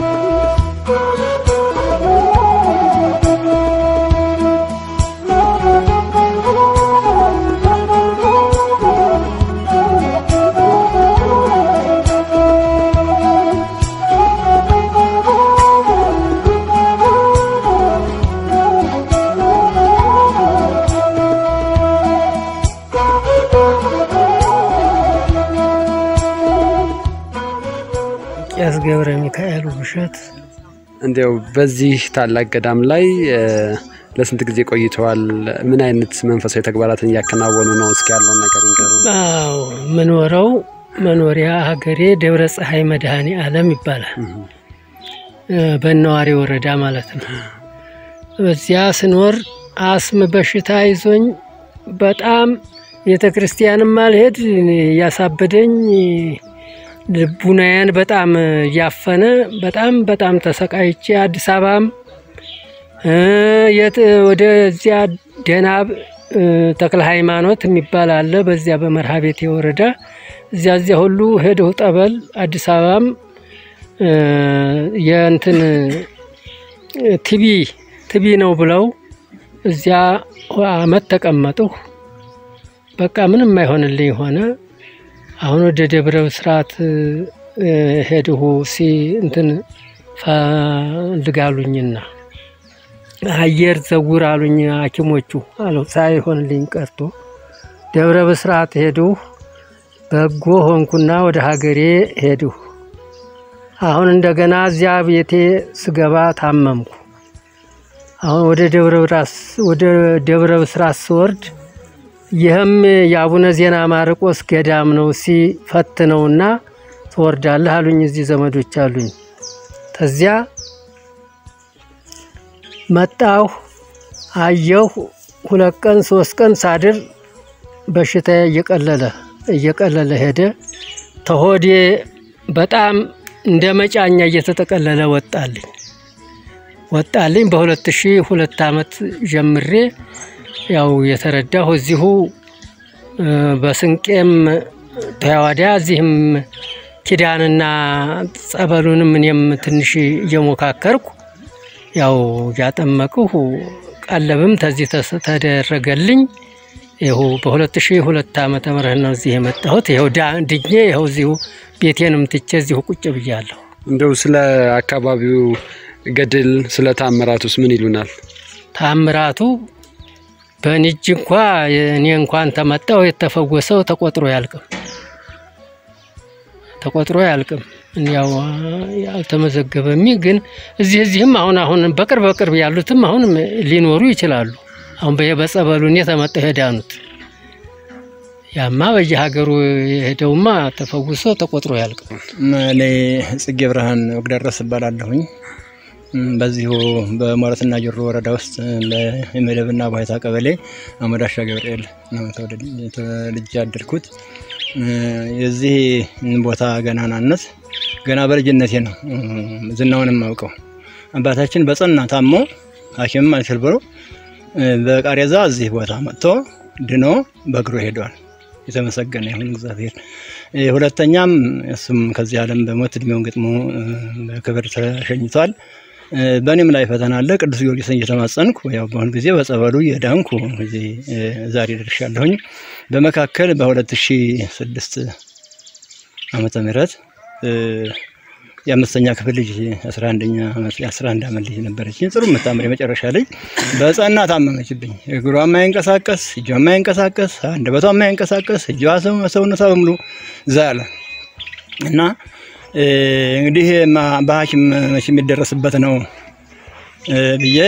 ቄስ ገብረ ሚካኤል ውብሸት እንዲያው በዚህ ታላቅ ገዳም ላይ ለስንት ጊዜ ቆይተዋል? ምን አይነት መንፈሳዊ ተግባራትን እያከናወኑ ነው? እስኪ ያለውን ነገር ይንገሩን። አዎ ምኖረው መኖሪያ ሀገሬ ደብረ ፀሐይ መድኃኔ ዓለም ይባላል። በነዋሪ ወረዳ ማለት ነው። በዚያ ስኖር አስም በሽታ ይዞኝ በጣም ቤተ ክርስቲያንም አልሄድ ያሳበደኝ ልቡናዬን በጣም እያፈነ በጣም በጣም ተሰቃይቼ አዲስ አበባም እ የት ወደዚያ ደናብ እ ተክለ ሃይማኖት የሚባል አለ። በዚያ በመርሃ ቤቴ ወረዳ እዚያ እዚያ ሁሉ ሄደው ጠበል አዲስ አበባም እ የእንትን ቲቢ ቲቢ ነው ብለው እዚያ አመት ተቀመጥሁ። በቃ ምንም አይሆንልኝ ሆነ። አሁን ወደ ደብረ ብስራት እ ሄድሁ ሲ እንትን ፈልጋሉኝና አየር ዘውር አሉኝ ሐኪሞቹ አለው ሳይሆንልኝ ቀርቶ ደብረ ብስራት ሄድሁ። በጎ ሆንኩና ወደ ሀገሬ ሄድሁ። አሁን እንደገና እዚያ ቤቴ ስገባ ታመምኩ። አሁን ወደ ደብረ ብራስ ወደ ደብረ ብስራት ስወርድ ይህም የአቡነ ዜና ማርቆስ ገዳም ነው ሲፈትነውና ትወርዳለህ አሉኝ። እዚህ ዘመዶች አሉኝ። ተዚያ መጣሁ አየሁ። ሁለት ቀን ሶስት ቀን ሳድር በሽታ እየቀለለ እየቀለለ ሄደ። ተሆዴ በጣም እንደ መጫኛ እየተጠቀለለ ወጣልኝ ወጣልኝ። በሁለት ሺህ ሁለት ዓመት ጀምሬ ያው የተረዳሁ እዚሁ እ በስንቄም ተያዋዲያ እዚህም ኪዳንና ጸበሉንም እኔም ትንሽ እየሞካከርኩ ያው እያጠመቅሁ ቀለብም ተዚህ ተስ- ተደረገልኝ። ይኸው በሁለት ሺህ ሁለት ዓመተ ምህረት ነው እዚህ የመጣሁት። ይኸው ዳ- ድኜ ይኸው እዚሁ ቤቴንም ትቼ እዚሁ ቁጭ ብያለሁ። እንደው ስለ አካባቢው ገድል ስለ ታምራቱስ ምን ይሉናል? ታምራቱ በእኔ እጅ እንኳ እኔ እንኳን ተመጣው የተፈወሰው ተቆጥሮ ያልቅም ተቆጥሮ ያልቅም። ያው ያልተመዘገበሚ ግን እዚህ እዚህም አሁን አሁን በቅርብ በቅርብ ያሉትም አሁንም ሊኖሩ ይችላሉ። አሁን በ- በጸበሉ እኔ ተመጣው ሄዳኑት ያማ በየሀገሩ የሄደውማ ተፈውሶ ተቆጥሮ ያልቅም። እኔ ጽጌ ብርሃን ወግደረስ እባላለሁኝ። እም፣ በዚሁ በሞረትና ጅሩ ወረዳ ውስጥ በመደብና ባይታ ቀበሌ አመዳሻ ገብርኤል ነው ተወልድ- ተወልጄ ያደርኩት። እ፣ የዚህ ቦታ ገናናነት ገና በልጅነቴ ነው እም፣ ዝናውን የማውቀው። አባታችን በጽና ታሞ ሐኪምም አልችል ብሎ እ፣ በቃሬዛ እዚህ ቦታ መጥቶ ድኖ በእግሩ ሄዷል። የተመሰገነ ይሁን እግዚአብሔር። እ፣ ሁለተኛም እሱም ከዚህ ዓለም በሞት እድሜውን ገጥሞ እ፣ በክብር ተሸኝቷል። እ፣ በእኔም ላይ ፈተና አለ። ቅዱስ ጊዮርጊስን እየተማጸንኩ ያው በአሁኑ ጊዜ በጸበሉ የዳንኩ እዚህ እ፣ ዛሬ ደርሻለሁኝ። በመካከል በ2006 ዓመተ ምህረት እ፣ የአምስተኛ ክፍል ልጅ 11ኛ ዓመት የ11 ዓመት ልጅ ነበረች። ጥሩ የምታምር የመጨረሻ ልጅ በህፃና ታመመችብኝ። እግሯ የማይንቀሳቀስ እጇ የማይንቀሳቀስ አንደበቷ የማይንቀሳቀስ እጇ ሰው- ሰውነቷ በሙሉ ዛለ እና እ፣ እንግዲህ ማ- በሐኪም መቼ የሚደረስበት ነው እ፣ ብዬ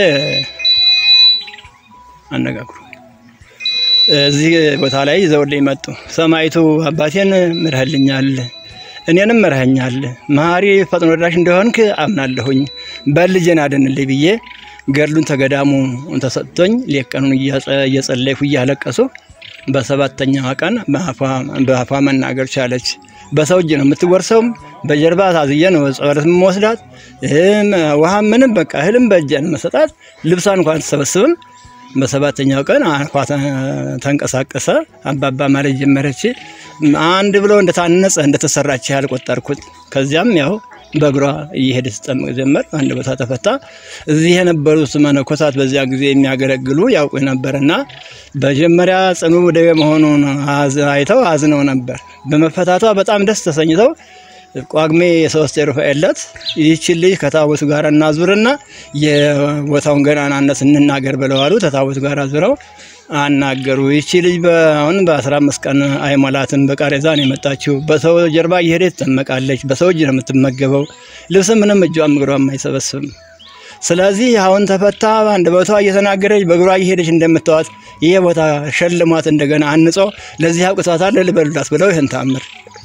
አነጋግሩ እዚህ ቦታ ላይ ይዘውልኝ መጡ። ሰማይቱ አባቴን ምርህልኛል፣ እኔንም ምርህኛል፣ መሐሪ ፈጥኖ ደራሽ እንደሆንክ አምናለሁኝ፣ በልጄን አድንልኝ ብዬ ገድሉን ተገዳሙ ተሰጥቶኝ ሌት ቀኑን እያጸ- እየጸለይኩ እያለቀሱ በሰባተኛዋ ቀን በአፏ- በአፏ መናገር ቻለች። በሰው እጅ ነው የምትወርሰውም፣ በጀርባ ታዝዬ ነው ጸበለት የምወስዳት። እህም ውሃ ምንም በቃ እህልም በእጄ ነው መሰጣት። ልብሷ እንኳን አትሰበስብም። በሰባተኛው ቀን አፏ ተ- ተንቀሳቀሰ። አባባ ማለት ጀመረች። አንድ ብሎ እንደታነጸ እንደተሰራች ያህል ቆጠርኩት። ከዚያም ያው በእግሯ እየሄደ ስጠምቅ ጀመር። አንድ ቦታ ተፈታ። እዚህ የነበሩት መነኮሳት በዚያ ጊዜ የሚያገለግሉ ያውቁ ነበርና መጀመሪያ ጽኑ ደዌ መሆኑን አዝ- አይተው አዝነው ነበር። በመፈታቷ በጣም ደስ ተሰኝተው ጳጉሜ የሶስት የሩፋኤል ዕለት ይህችን ልጅ ከታቦቱ ጋር እናዙርና የቦታውን ገናናነት እንናገር ብለዋሉ። ከታቦቱ ጋር አዙረው አናገሩ። ይቺ ልጅ አሁን በአስራ አምስት ቀን አይሞላትም። በቃሬዛ ነው የመጣችው። በሰው ጀርባ እየሄደች ትጠመቃለች። በሰው እጅ ነው የምትመገበው። ልብስ ምንም እጇም እግሯም አይሰበስብም። ስለዚህ አሁን ተፈታ አንድ ቦታ እየተናገረች በእግሯ እየሄደች እንደምታዋት ይሄ ቦታ ሸልሟት እንደገና አንጾ ለዚህ አብቅቷታል ልበሉላት ብለው ይህን ተአምር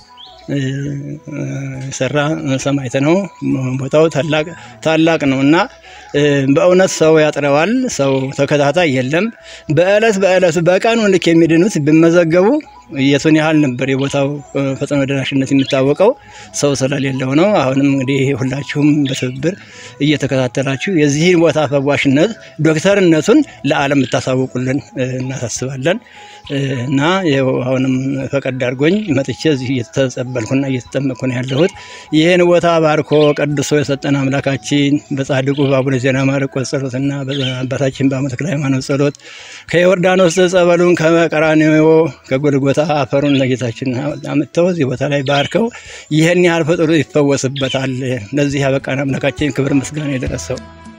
ሰራ ሰማዕት ነው። ቦታው ታላቅ ታላቅ ነው እና በእውነት ሰው ያጥረዋል። ሰው ተከታታይ የለም። በእለት በእለቱ በቀኑ ልክ የሚድኑት ቢመዘገቡ የቱን ያህል ነበር የቦታው እ፣ ፈጥኖ ደራሽነት የሚታወቀው ሰው ስለሌለው ነው። አሁንም እንግዲህ ሁላችሁም በትብብር እየተከታተላችሁ የዚህን ቦታ ፈዋሽነት ዶክተርነቱን ለዓለም ብታሳውቁልን እ፣ እናሳስባለን እ፣ እና ይኸው አሁንም ፈቀድ አድርጎኝ መጥቼ እዚህ እየተጸበልኩና እየተጠመቅኩ ነው ያለሁት። ይህን ቦታ ባርኮ ቀድሶ የሰጠን አምላካችን በጻድቁ በአቡነ ዜና ማርቆስ ጸሎትና በአባታችን በአቡነ ተክለ ሃይማኖት ጸሎት ከዮርዳኖስ ጸበሉን ከመቀራንዮ ከጎልጎታ አፈሩን ለጌታችን አምጥተው እዚህ ቦታ ላይ ባርከው ይህን ያህል ፍጡር ይፈወስበታል። ለዚህ ያበቃን አምላካችን ክብር ምስጋና የደረሰው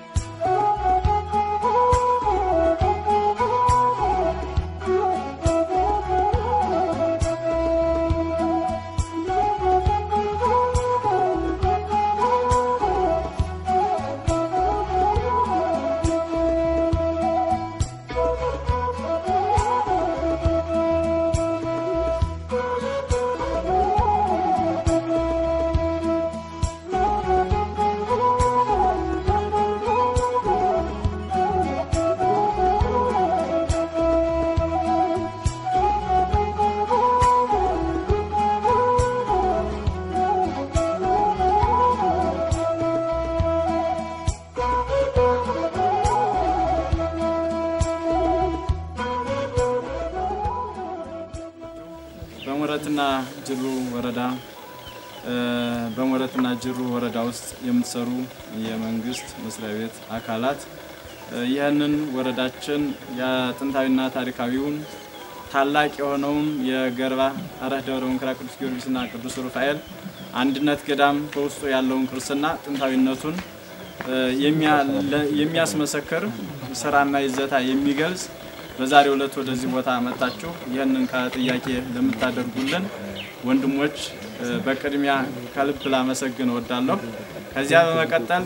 በሞረትና ጅሩ ወረዳ እ፣ በሞረትና ጅሩ ወረዳ ውስጥ የምትሰሩ የመንግስት መስሪያ ቤት አካላት እ፣ ይህንን ወረዳችን የጥንታዊና ታሪካዊውን ታላቅ የሆነውን የገርባ አረህ ደብረ መንክራ ቅዱስ ጊዮርጊስና ቅዱስ ሩፋኤል አንድነት ገዳም በውስጡ ያለውን ቅርስና ጥንታዊነቱን እ፣ የሚያ- ለ- የሚያስመሰክር ስራና ይዘታ የሚገልጽ በዛሬው ዕለት ወደዚህ ቦታ መጣችሁ ይህንን ከጥያቄ ለምታደርጉልን ወንድሞች እ፣ በቅድሚያ ከልብ ላመሰግን እወዳለሁ። ከዚያ በመቀጠል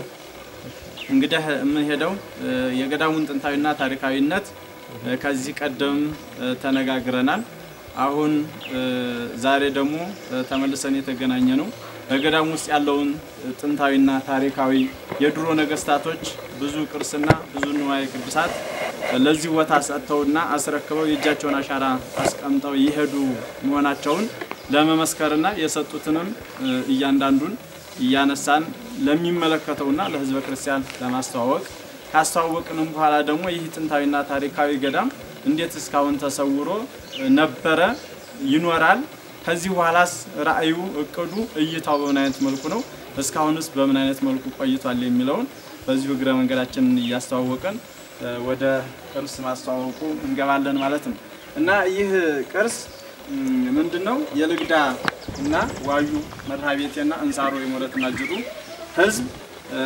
እንግዲህ የምንሄደው እ፣ የገዳሙን ጥንታዊና ታሪካዊነት እ፣ ከዚህ ቀደም እ፣ ተነጋግረናል። አሁን እ፣ ዛሬ ደግሞ እ፣ ተመልሰን የተገናኘ ነው በገዳሙ ውስጥ ያለውን እ፣ ጥንታዊና ታሪካዊ የድሮ ነገስታቶች ብዙ ቅርስና ብዙ ንዋየ ቅዱሳት እ፣ ለዚህ ቦታ ሰጥተውና አስረክበው የእጃቸውን አሻራ አስቀምጠው የሄዱ መሆናቸውን ለመመስከርና የሰጡትንም እ፣ እያንዳንዱን እያነሳን ለሚመለከተውና ለሕዝበ ክርስቲያን ለማስተዋወቅ ካስተዋወቅንም በኋላ ደግሞ ይህ ጥንታዊና ታሪካዊ ገዳም እንዴት እስካሁን ተሰውሮ እ፣ ነበረ ይኖራል፣ ከዚህ በኋላስ ራዕዩ፣ እቅዱ፣ እይታው በምን አይነት መልኩ ነው፣ እስካሁንስ በምን አይነት መልኩ ቆይቷል የሚለውን በዚሁ እግረ መንገዳችንን እያስተዋወቅን እ፣ ወደ ቅርስ ማስተዋወቁ እንገባለን ማለት ነው እና ይህ ቅርስ ምንድን ነው? የልግዳ እና ዋዩ መርሃ ቤቴና እንሳሮ የሞረትና ጅሩ ህዝብ እ፣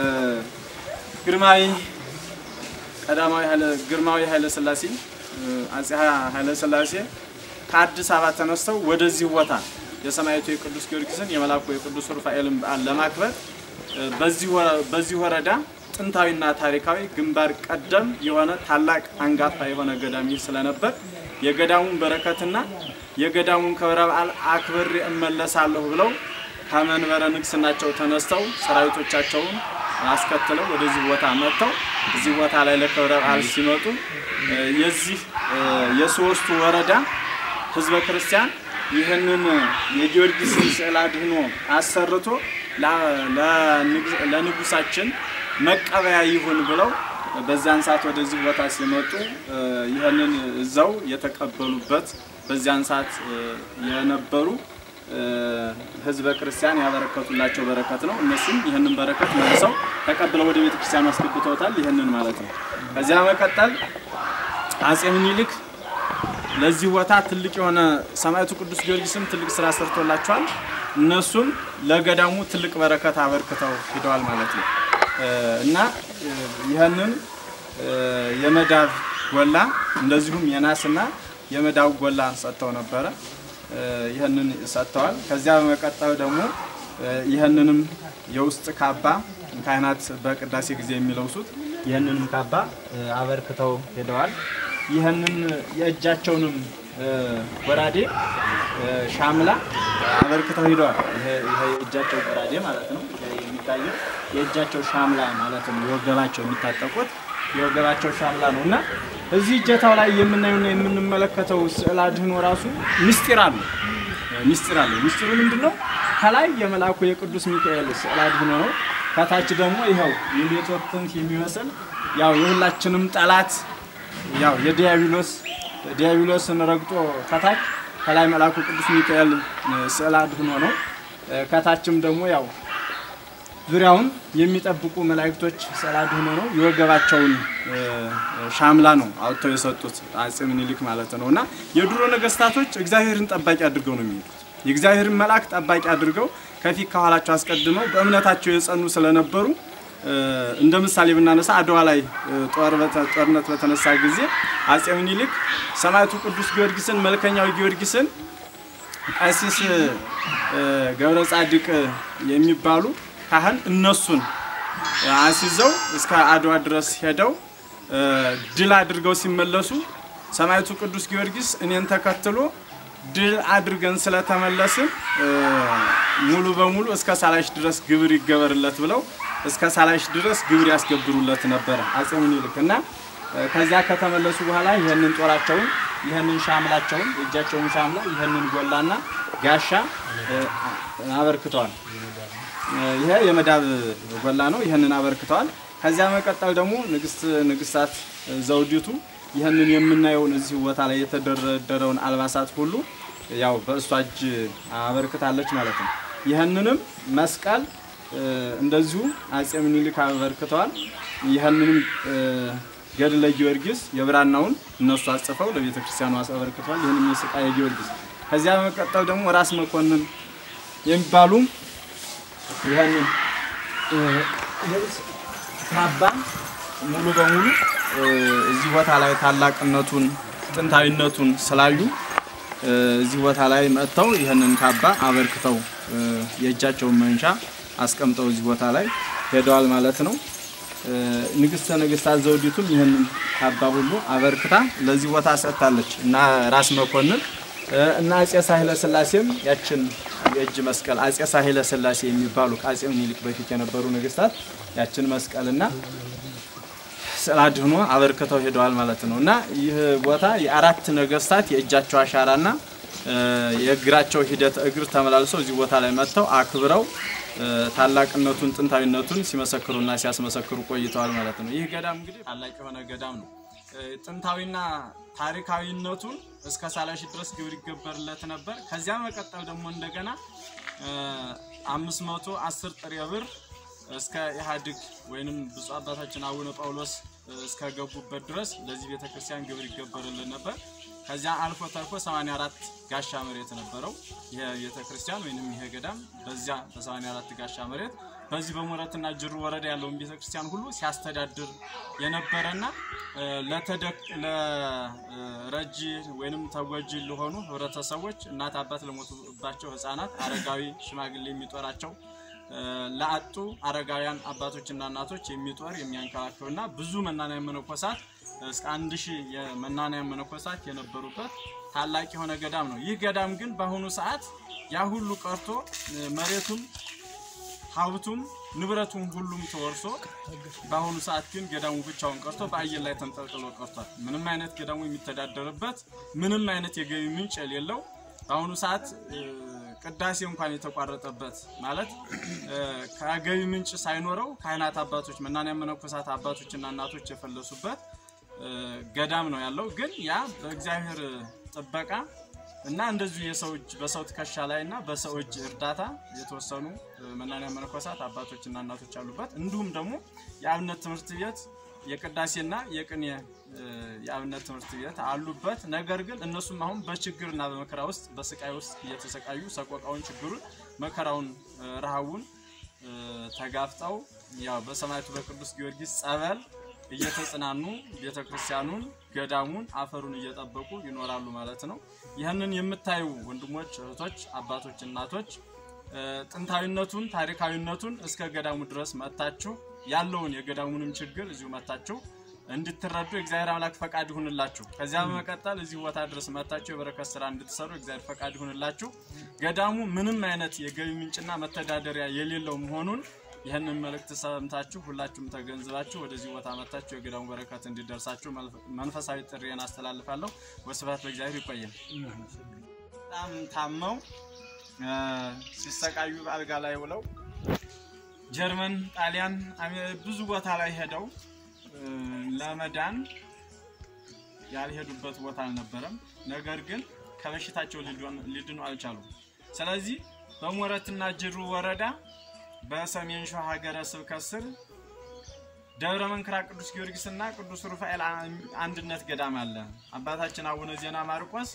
ግርማዊ ቀዳማዊ ኃይለ ግርማዊ ኃይለ ሥላሴ እ፣ አጼ ኃይለ ሥላሴ ከአዲስ አበባ ተነስተው ወደዚህ ቦታ የሰማዕቱ የቅዱስ ጊዮርጊስን የመላኩ የቅዱስ ሩፋኤልን በዓል ለማክበር እ፣ በዚህ ወረ- በዚህ ወረዳ ጥንታዊና ታሪካዊ ግንባር ቀደም የሆነ ታላቅ አንጋፋ የሆነ ገዳም ይህ ስለነበር የገዳሙን በረከትና የገዳሙን ክብረ በዓል አክብሬ እመለሳለሁ ብለው ከመንበረ ንግስናቸው ተነስተው ሰራዊቶቻቸውን አስከትለው ወደዚህ ቦታ መጥተው እዚህ ቦታ ላይ ለክብረ በዓል ሲመጡ እ፣ የዚህ እ፣ የሶስቱ ወረዳ ህዝበ ክርስቲያን ይህንን የጊዮርጊስን ስዕል አድህኖ አሰርቶ ላ- ለንግ- ለንጉሳችን መቀበያ ይሁን ብለው በዚያን ሰዓት ወደዚህ ቦታ ሲመጡ እ፣ ይህንን እዛው የተቀበሉበት በዚያን ሰዓት እ፣ የነበሩ እ፣ ህዝበ ክርስቲያን ያበረከቱላቸው በረከት ነው። እነሱም ይህንን በረከት መልሰው ተቀብለው ወደ ቤተ ክርስቲያኑ አስገብተውታል። ይህንን ማለት ነው። ከዚያ መቀጠል አጼ ምኒልክ ለዚህ ቦታ ትልቅ የሆነ ሰማዕቱ ቅዱስ ጊዮርጊስም ትልቅ ስራ ሰርቶላቸዋል። እነሱም ለገዳሙ ትልቅ በረከት አበርክተው ሂደዋል ማለት ነው እ፣ እና እ፣ ይህንን እ፣ የመዳብ ጎላ እንደዚሁም የናስና የመዳብ ጎላ ሰጥተው ነበረ። እ፣ ይህንን ሰጥተዋል። ከዚያ በመቀጠል ደግሞ እ፣ ይህንንም የውስጥ ካባ ካህናት በቅዳሴ ጊዜ የሚለብሱት ይህንንም ካባ እ፣ አበርክተው ሄደዋል። ይህንን የእጃቸውንም እ፣ ጎራዴ እ፣ ሻምላ አበርክተው ሂደዋል። ይሄ ይሄ የእጃቸው ጎራዴ ማለት ነው። ይሄ የሚታየው የእጃቸው ሻምላ ማለት ነው። የወገባቸው የሚታጠቁት የወገባቸው ሻምላ ነው እና እዚህ እጀታው ላይ የምናየውና የምንመለከተው ስዕል አድህኖ ራሱ ምስጢር አለው። ምስጢር አለው። ምስጢሩ ምንድን ነው? ከላይ የመልአኩ የቅዱስ ሚካኤል ስዕል አድህኖ ነው። ከታች ደግሞ ይኸው የሌቶር ክንፍ የሚመስል ያው የሁላችንም ጠላት ያው የዲያብሎስ ዲያብሎስን ረግጦ ከታች ከላይ መልአኩ ቅዱስ ሚካኤል ስዕል አድህኖ ነው። ከታችም ደግሞ ያው ዙሪያውን የሚጠብቁ መላእክቶች ስዕል አድህኖ ነው። የወገባቸውን ሻምላ ነው አውጥተው የሰጡት አጼ ምኒልክ ማለት ነው። እና የድሮ ነገስታቶች እግዚአብሔርን ጠባቂ አድርገው ነው የሚሄዱት። የእግዚአብሔርን መልአክ ጠባቂ አድርገው ከፊት ከኋላቸው አስቀድመው በእምነታቸው የጸኑ ስለነበሩ እንደ ምሳሌ ብናነሳ አድዋ ላይ ጦርነት በተነሳ ጊዜ አጼ ምኒልክ ሰማዕቱ ቅዱስ ጊዮርጊስን መልከኛው ጊዮርጊስን ቀሲስ ገብረ ጻድቅ የሚባሉ ካህን እነሱን አስይዘው እስከ አድዋ ድረስ ሄደው ድል አድርገው ሲመለሱ ሰማዕቱ ቅዱስ ጊዮርጊስ እኔን ተከትሎ ድል አድርገን ስለተመለስን ሙሉ በሙሉ እስከ ሳላሽ ድረስ ግብር ይገበርለት ብለው እስከ ሳላሽ ድረስ ግብር ያስገብሩለት ነበረ አጼ ምኒልክ እና ከዚያ ከተመለሱ በኋላ ይህንን ጦራቸውን ይህንን ሻምላቸውን የእጃቸውን ሻምላ ይህንን ጎላና ጋሻ አበርክተዋል። ይሄ የመዳብ ጎላ ነው። ይህንን አበርክተዋል። ከዚያ መቀጠል ደግሞ ንግስት ንግስታት ዘውዲቱ ይህንን የምናየውን እዚህ ቦታ ላይ የተደረደረውን አልባሳት ሁሉ ያው በእሷ እጅ አበርክታለች ማለት ነው። ይህንንም መስቀል እንደዚሁ አጼ ምኒልክ አበርክተዋል። ይህንንም ገድለ ጊዮርጊስ የብራናውን እነሱ አጽፈው ለቤተ ክርስቲያኑ አበርክተዋል። ይህንም የስቃየ ጊዮርጊስ ከዚያ በመቀጠል ደግሞ ራስ መኮንን የሚባሉ ይህንን ልብስ ካባ ሙሉ በሙሉ እዚህ ቦታ ላይ ታላቅነቱን ጥንታዊነቱን ስላዩ እዚህ ቦታ ላይ መጥተው ይህንን ካባ አበርክተው የእጃቸውን መንሻ አስቀምጠው እዚህ ቦታ ላይ ሄደዋል ማለት ነው። ንግስተ ነገስታት ዘውዲቱም ይህንን ካባ ሁሉ አበርክታ ለዚህ ቦታ ሰጥታለች እና ራስ መኮንን እና አጼ ሳህለ ስላሴም ያችን የእጅ መስቀል አጼ ሳህለ ስላሴ የሚባሉ ከአጼ ምኒልክ በፊት የነበሩ ነገስታት ያችን መስቀልና ስዕል አድህኖ አበርክተው ሄደዋል ማለት ነው እና ይህ ቦታ የአራት ነገስታት የእጃቸው አሻራና የእግራቸው ሂደት እግር ተመላልሰው እዚህ ቦታ ላይ መጥተው አክብረው ታላቅነቱን ጥንታዊነቱን ሲመሰክሩና ሲያስመሰክሩ ቆይተዋል ማለት ነው። ይህ ገዳም እንግዲህ ታላቅ የሆነ ገዳም ነው። ጥንታዊና ታሪካዊነቱን እስከ ሳላሺ ድረስ ግብር ይገበርለት ነበር። ከዚያ መቀጠል ደግሞ እንደገና አምስት መቶ አስር ጥሬ ብር እስከ ኢህአዴግ ወይንም ብፁዕ አባታችን አቡነ ጳውሎስ እስከገቡበት ድረስ ለዚህ ቤተክርስቲያን ግብር ይገበርልን ነበር። ከዚያ አልፎ ተርፎ 84 ጋሻ መሬት ነበረው ይሄ ቤተክርስቲያን ወይንም ይሄ ገዳም በዚያ በ84 ጋሻ መሬት በዚህ በሞረትና ጅሩ ወረዳ ያለውን ቤተክርስቲያን ሁሉ ሲያስተዳድር የነበረና ለረጂ ወይንም ተጎጂ ለሆኑ ህብረተሰቦች እናት አባት ለሞቱባቸው ህፃናት፣ አረጋዊ ሽማግሌ የሚጦራቸው ለአጡ አረጋውያን አባቶችና እናቶች የሚጦር የሚያንከባክብና ብዙ መናንያን መነኮሳት እስከ አንድ ሺህ የመናንያን መነኮሳት የነበሩበት ታላቅ የሆነ ገዳም ነው። ይህ ገዳም ግን በአሁኑ ሰዓት ያ ሁሉ ቀርቶ መሬቱም ሀብቱም ንብረቱም ሁሉም ተወርሶ በአሁኑ ሰዓት ግን ገዳሙ ብቻውን ቀርቶ በአየር ላይ ተንጠልጥሎ ቀርቷል። ምንም አይነት ገዳሙ የሚተዳደርበት ምንም አይነት የገቢ ምንጭ የሌለው በአሁኑ ሰዓት ቅዳሴ እንኳን የተቋረጠበት ማለት ከገቢ ምንጭ ሳይኖረው ካህናት አባቶች፣ መናንያን መነኮሳት አባቶችና እናቶች የፈለሱበት ገዳም ነው ያለው። ግን ያ በእግዚአብሔር ጥበቃ እና እንደዚሁ የሰው እጅ በሰው ትከሻ ላይ እና በሰው እጅ እርዳታ የተወሰኑ መናንያን መነኮሳት አባቶችና እናቶች አሉበት። እንዲሁም ደግሞ የአብነት ትምህርት ቤት የቅዳሴና የቅኔ የአብነት ትምህርት ቤት አሉበት። ነገር ግን እነሱም አሁን በችግርና በመከራ ውስጥ በስቃይ ውስጥ እየተሰቃዩ ሰቆቃውን፣ ችግሩን፣ መከራውን፣ ረሃቡን ተጋፍጠው ያው በሰማዕቱ በቅዱስ ጊዮርጊስ ጸበል እየተጽናኑ ቤተክርስቲያኑን፣ ገዳሙን፣ አፈሩን እየጠበቁ ይኖራሉ ማለት ነው። ይህንን የምታዩ ወንድሞች፣ እህቶች፣ አባቶች፣ እናቶች ጥንታዊነቱን ታሪካዊነቱን እስከ ገዳሙ ድረስ መጥታችሁ ያለውን የገዳሙንም ችግር እዚሁ መጥታችሁ እንድትረዱ የእግዚአብሔር አምላክ ፈቃድ ይሁንላችሁ። ከዚያ በመቀጠል እዚህ ቦታ ድረስ መጥታችሁ የበረከት ስራ እንድትሰሩ የእግዚአብሔር ፈቃድ ይሁንላችሁ። ገዳሙ ምንም አይነት የገቢ ምንጭና መተዳደሪያ የሌለው መሆኑን ይህንን መልእክት ሰምታችሁ ሁላችሁም ተገንዝባችሁ ወደዚህ ቦታ መጥታችሁ የገዳሙ በረከት እንዲደርሳችሁ መንፈሳዊ ጥሪዬን አስተላልፋለሁ። ወስብሐት ለእግዚአብሔር። ይቆየን። በጣም ታመው ሲሰቃዩ አልጋ ላይ ውለው ጀርመን፣ ጣሊያን፣ ብዙ ቦታ ላይ ሄደው ለመዳን ያልሄዱበት ቦታ አልነበረም። ነገር ግን ከበሽታቸው ሊድኑ አልቻሉም። ስለዚህ በሞረትና ጅሩ ወረዳ በሰሜን ሸዋ ሀገረ ስብከት ስር ደብረ መንክራ ቅዱስ ጊዮርጊስና ቅዱስ ሩፋኤል አንድነት ገዳም አለ። አባታችን አቡነ ዜና ማርቆስ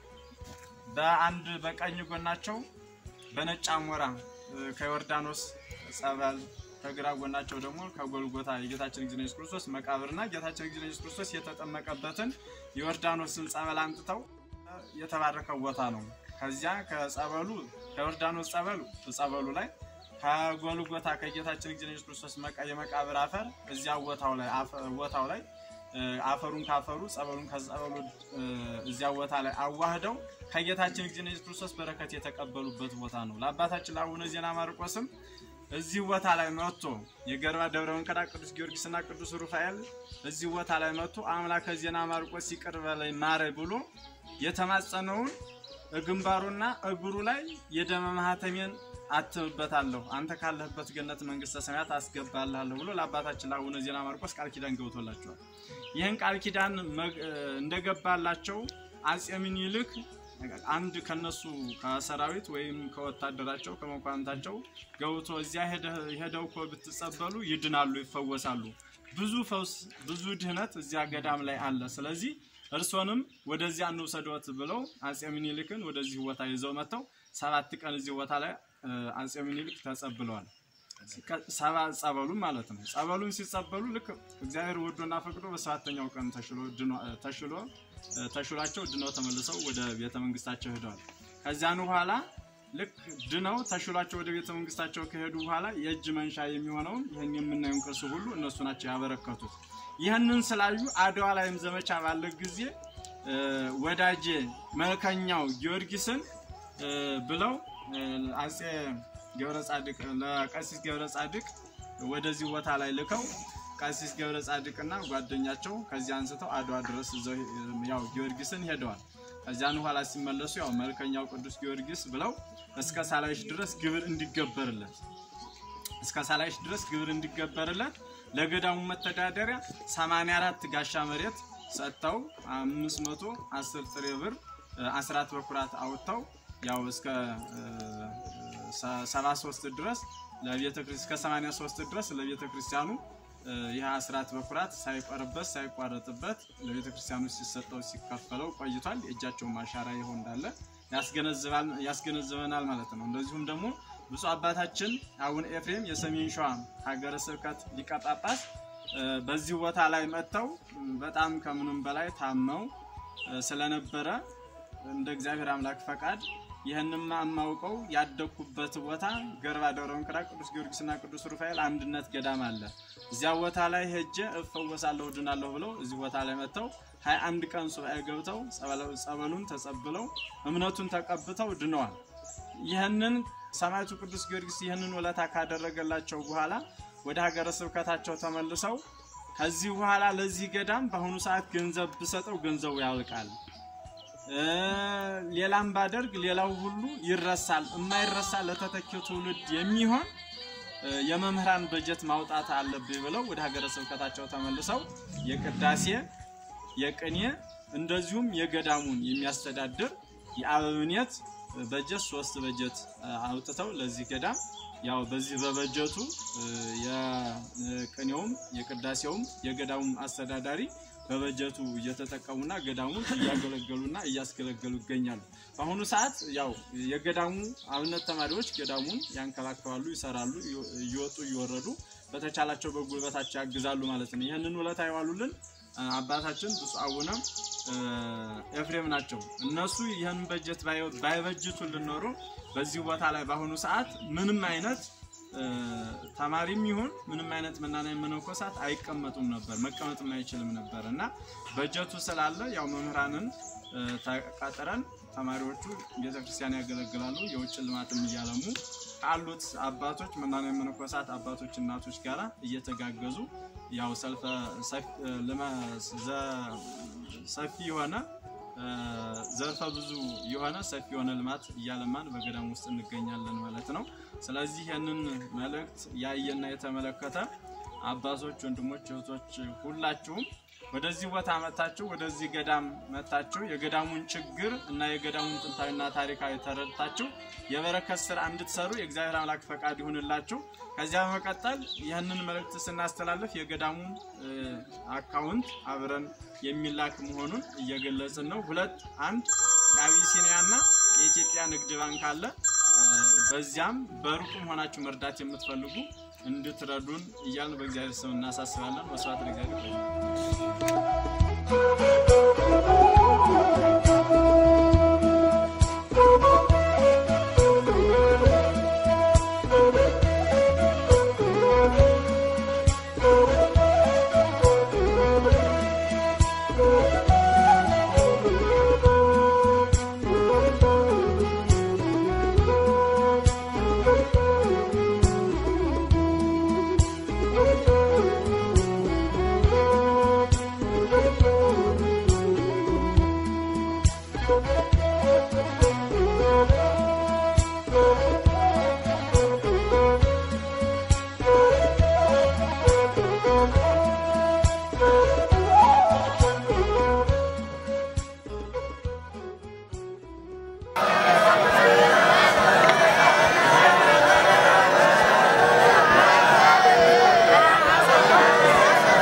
በአንድ በቀኝ ጎናቸው በነጭ አሞራ ከዮርዳኖስ ጸበል ከግራ ጎናቸው ደግሞ ከጎልጎታ የጌታችን እግዚእ ኢየሱስ ክርስቶስ መቃብርና ጌታችን እግዚእ ኢየሱስ ክርስቶስ የተጠመቀበትን የዮርዳኖስን ጸበል አምጥተው የተባረከው ቦታ ነው። ከዚያ ከጸበሉ ከዮርዳኖስ ጸበሉ ጸበሉ ላይ ከጎልጎታ ከጌታችን እግዚእ ኢየሱስ ክርስቶስ የመቃብር አፈር እዚያ ቦታው ላይ ቦታው ላይ አፈሩን ካፈሩ ጸበሉን ከጸበሉ እዚያ ቦታ ላይ አዋህደው ከጌታችን እግዚእ ኢየሱስ ክርስቶስ በረከት የተቀበሉበት ቦታ ነው። ለአባታችን ለአቡነ ዜና ማርቆስም እዚህ ቦታ ላይ መጥቶ የገርባ ደብረ መንከዳ ቅዱስ ጊዮርጊስና ቅዱስ ሩፋኤል እዚህ ቦታ ላይ መጥቶ አምላከ ዜና ማርቆስ ይቅር በለኝ ማረኝ ብሎ የተማጸነውን ግንባሩና እግሩ ላይ የደመ ማህተሜን አትምበታለሁ አንተ ካለህበት ገነት መንግስተ ሰማያት አስገባልሃለሁ ብሎ ለአባታችን ለአቡነ ዜና ማርቆስ ቃል ኪዳን ገብቶላቸዋል። ይህን ቃል ኪዳን እንደገባላቸው አጼ ምኒልክ አንድ ከነሱ ከሰራዊት ወይም ከወታደራቸው ከመኳንንታቸው ገብቶ እዚያ ሄደው እኮ ብትጸበሉ ይድናሉ፣ ይፈወሳሉ። ብዙ ፈውስ፣ ብዙ ድህነት እዚያ ገዳም ላይ አለ። ስለዚህ እርሶንም ወደዚያ እንውሰዶት ብለው አጼ ምኒልክን ወደዚህ ቦታ ይዘው መጥተው ሰባት ቀን እዚህ ቦታ ላይ አጼ ምኒልክ ተጸብለዋል። ሰባ ጸበሉን ማለት ነው። ጸበሉን ሲጸበሉ ልክ እግዚአብሔር ወዶና ፈቅዶ በሰባተኛው ቀን ተሽሎ ተሽሎ ተሽሏቸው ድነው ተመልሰው ወደ ቤተ መንግስታቸው ሄደዋል። ከዚያን በኋላ ልክ ድነው ተሽሏቸው ወደ ቤተ መንግስታቸው ከሄዱ በኋላ የእጅ መንሻ የሚሆነውን ይህን የምናየውን ቅርስ ሁሉ እነሱ ናቸው ያበረከቱት። ይህንን ስላዩ አድዋ ላይም ዘመቻ ባለ ጊዜ ወዳጄ መልከኛው ጊዮርጊስን ብለው አጼ ገብረ ጻድቅ ለቀሲስ ገብረ ጻድቅ ወደዚህ ቦታ ላይ ልከው ቀሲስ ገብረ ጻድቅና ጓደኛቸው ከዚህ አንስተው አድዋ ድረስ ይዘው ያው ጊዮርጊስን ሄደዋል። ከዚያን በኋላ ሲመለሱ ያው መልከኛው ቅዱስ ጊዮርጊስ ብለው እስከ ሳላይሽ ድረስ ግብር እንዲገበርለት እስከ ሳላይሽ ድረስ ግብር እንዲገበርለት ለገዳሙ መተዳደሪያ 84 ጋሻ መሬት ሰጥተው 510 ጥሬ ብር አስራት በኩራት አውጥተው ያው እስከ 73 ድረስ ለቤተ እስከ 83 ድረስ ለቤተ ክርስቲያኑ ይህ አስራት በኩራት ሳይቆርበት ሳይቋረጥበት ለቤተ ክርስቲያኑ ሲሰጠው ሲከፈለው ቆይቷል። የእጃቸውን ማሻራ ይሆን እንዳለ ያስገነዝበናል ማለት ነው። እንደዚሁም ደግሞ ብፁዕ አባታችን አቡነ ኤፍሬም የሰሜን ሸዋ ሀገረ ስብከት ሊቀ ጳጳስ በዚህ ቦታ ላይ መጥተው በጣም ከምንም በላይ ታመው ስለነበረ እንደ እግዚአብሔር አምላክ ፈቃድ ይህንም የማውቀው ያደግኩበት ቦታ ገርባ ደብረ መንክራ ቅዱስ ጊዮርጊስና ቅዱስ ሩፋኤል አንድነት ገዳም አለ። እዚያ ቦታ ላይ ሄጄ እፈወሳለሁ ድናለሁ ብለው እዚህ ቦታ ላይ መጥተው ሀያ አንድ ቀን ሱባኤ ገብተው ጸበሉን ተጸብለው እምነቱን ተቀብተው ድነዋል። ይህንን ሰማዕቱ ቅዱስ ጊዮርጊስ ይህንን ውለታ ካደረገላቸው በኋላ ወደ ሀገረ ስብከታቸው ተመልሰው ከዚህ በኋላ ለዚህ ገዳም በአሁኑ ሰዓት ገንዘብ ብሰጠው ገንዘቡ ያልቃል ሌላም ባደርግ ሌላው ሁሉ ይረሳል። የማይረሳ ለተተኪው ትውልድ የሚሆን የመምህራን በጀት ማውጣት አለብኝ ብለው ወደ ሀገረ ስብከታቸው ተመልሰው የቅዳሴ የቅኔ እንደዚሁም የገዳሙን የሚያስተዳድር የአበምኔት በጀት ሶስት በጀት አውጥተው ለዚህ ገዳም ያው በዚህ በበጀቱ የቅኔውም የቅዳሴውም የገዳሙም አስተዳዳሪ በበጀቱ እየተጠቀሙና ገዳሙ እያገለገሉና እያስገለገሉ ይገኛሉ። በአሁኑ ሰዓት ያው የገዳሙ አብነት ተማሪዎች ገዳሙን ያንከባከባሉ፣ ይሰራሉ፣ እየወጡ እየወረዱ በተቻላቸው በጉልበታቸው ያግዛሉ ማለት ነው። ይህንን ውለታ የዋሉልን አባታችን ብፁዕ አቡነ ኤፍሬም ናቸው። እነሱ ይህን በጀት ባይበጅቱልን ኖሮ በዚህ ቦታ ላይ በአሁኑ ሰዓት ምንም አይነት ተማሪም ይሁን ምንም አይነት መናናዊ መነኮሳት አይቀመጡም ነበር፣ መቀመጥም አይችልም ነበር እና በጀቱ ስላለ ያው መምህራንን ተቀጥረን ተማሪዎቹ ቤተክርስቲያን ያገለግላሉ። የውጭ ልማትም እያለሙ ካሉት አባቶች መናንያን መነኮሳት አባቶች እናቶች ጋራ እየተጋገዙ ያው ሰልፈ ሰፊ- ልመ- ዘ- ሰፊ የሆነ እ፣ ዘርፈ ብዙ የሆነ ሰፊ የሆነ ልማት እያለማን በገዳም ውስጥ እንገኛለን ማለት ነው። ስለዚህ ያንን መልእክት ያየና የተመለከተ አባቶች፣ ወንድሞች፣ እህቶች ሁላችሁም ወደዚህ ቦታ መታችሁ ወደዚህ ገዳም መታችሁ የገዳሙን ችግር እና የገዳሙን ጥንታዊና ታሪካዊ ተረድታችሁ የበረከት ስራ እንድትሰሩ የእግዚአብሔር አምላክ ፈቃድ ይሁንላችሁ። ከዚያ በመቀጠል ይህንን መልእክት ስናስተላልፍ የገዳሙን እ፣ አካውንት አብረን የሚላክ መሆኑን እየገለጽን ነው። ሁለት አንድ የአቢሲኒያና የኢትዮጵያ ንግድ ባንክ አለ። እ፣ በዚያም በሩቁም ሆናችሁ መርዳት የምትፈልጉ እንድትረዱን እያልን በእግዚአብሔር ስም እናሳስባለን። መስዋዕት ለእግዚአብሔር ይሁን።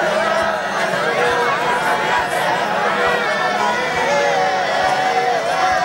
♪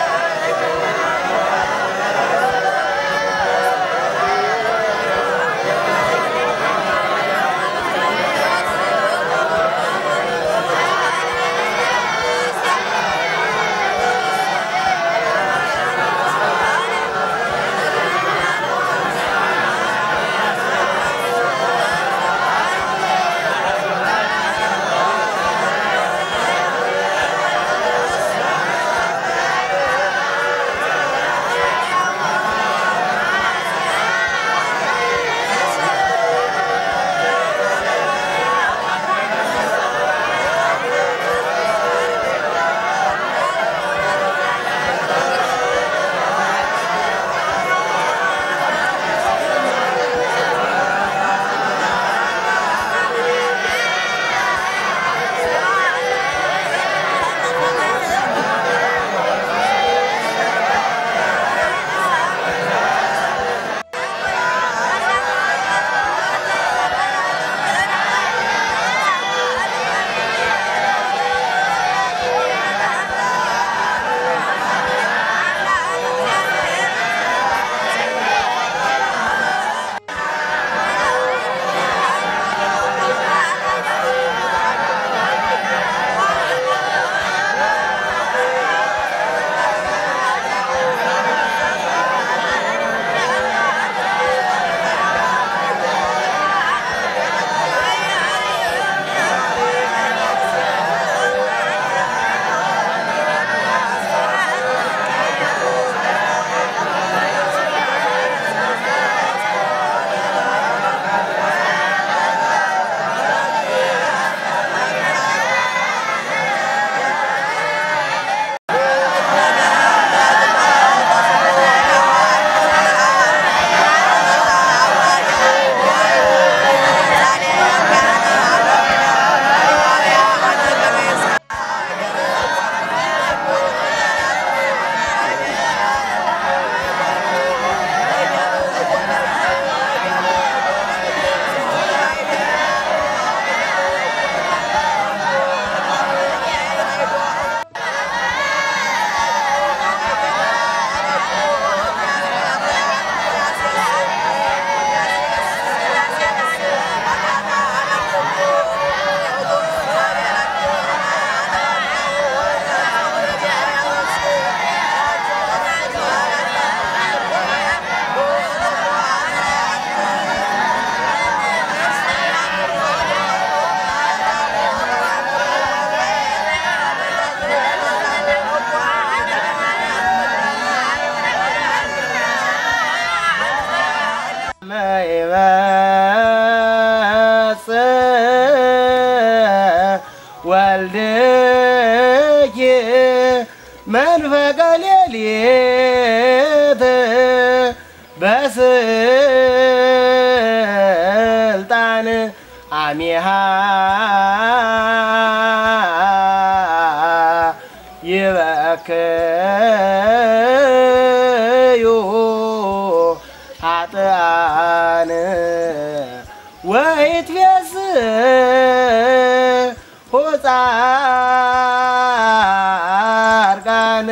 መንፈቀ ሌሊት በስልጣን አሚሃ ይበክዩ ኃጥኣን ወይትቤስ ጻድቃን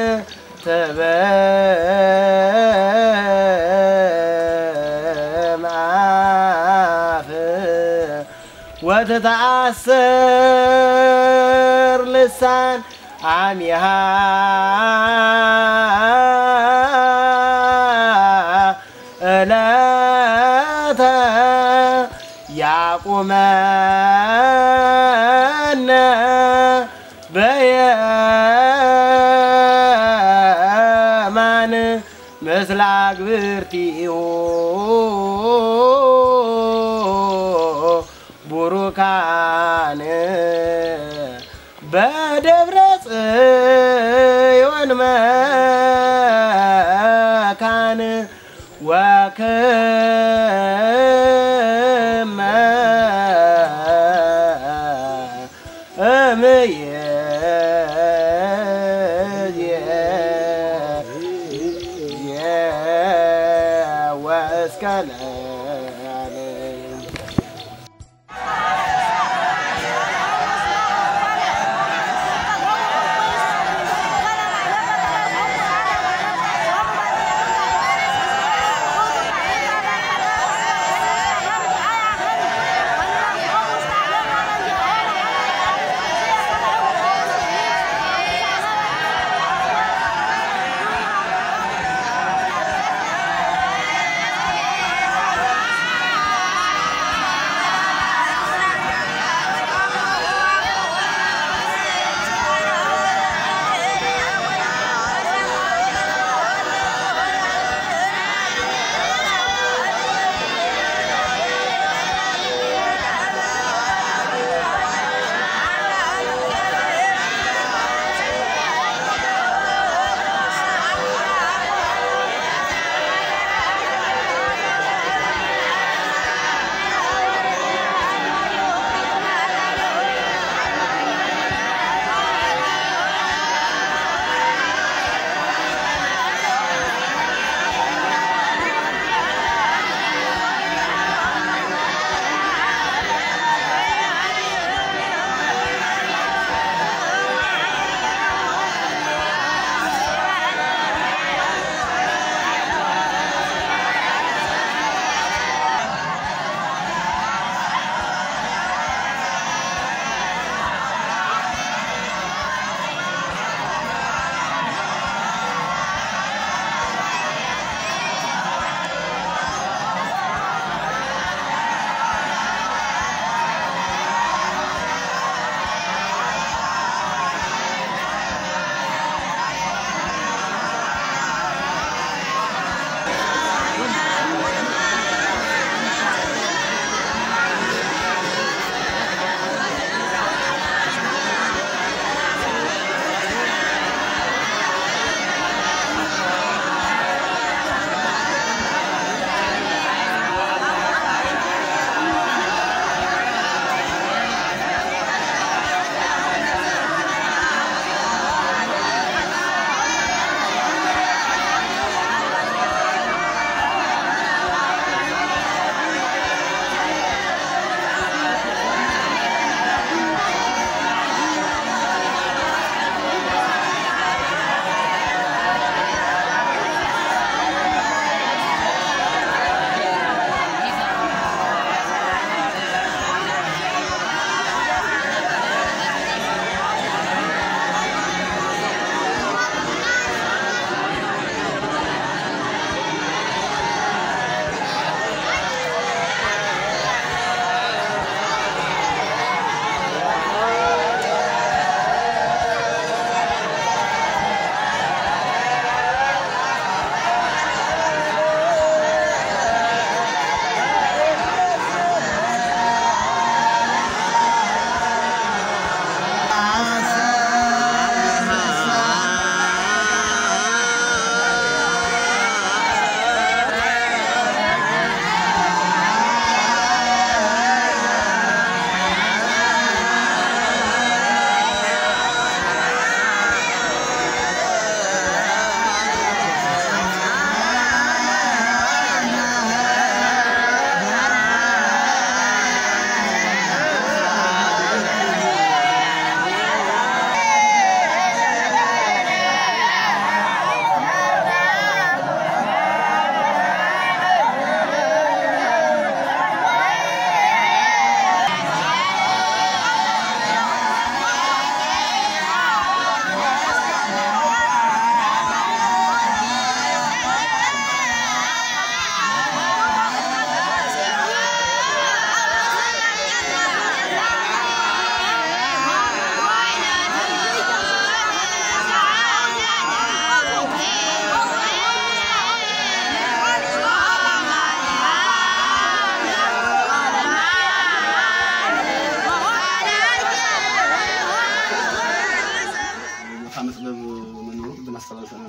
ተበማፍ ወተተአሰር ልሳን አሚሃ እለተ ያቁመነ በየማን ምስለ አግብርቲሁ ቡሩካን በደብረ ጽዮን መካን ወክመ እምየ ወእስከ ለዓለም Thank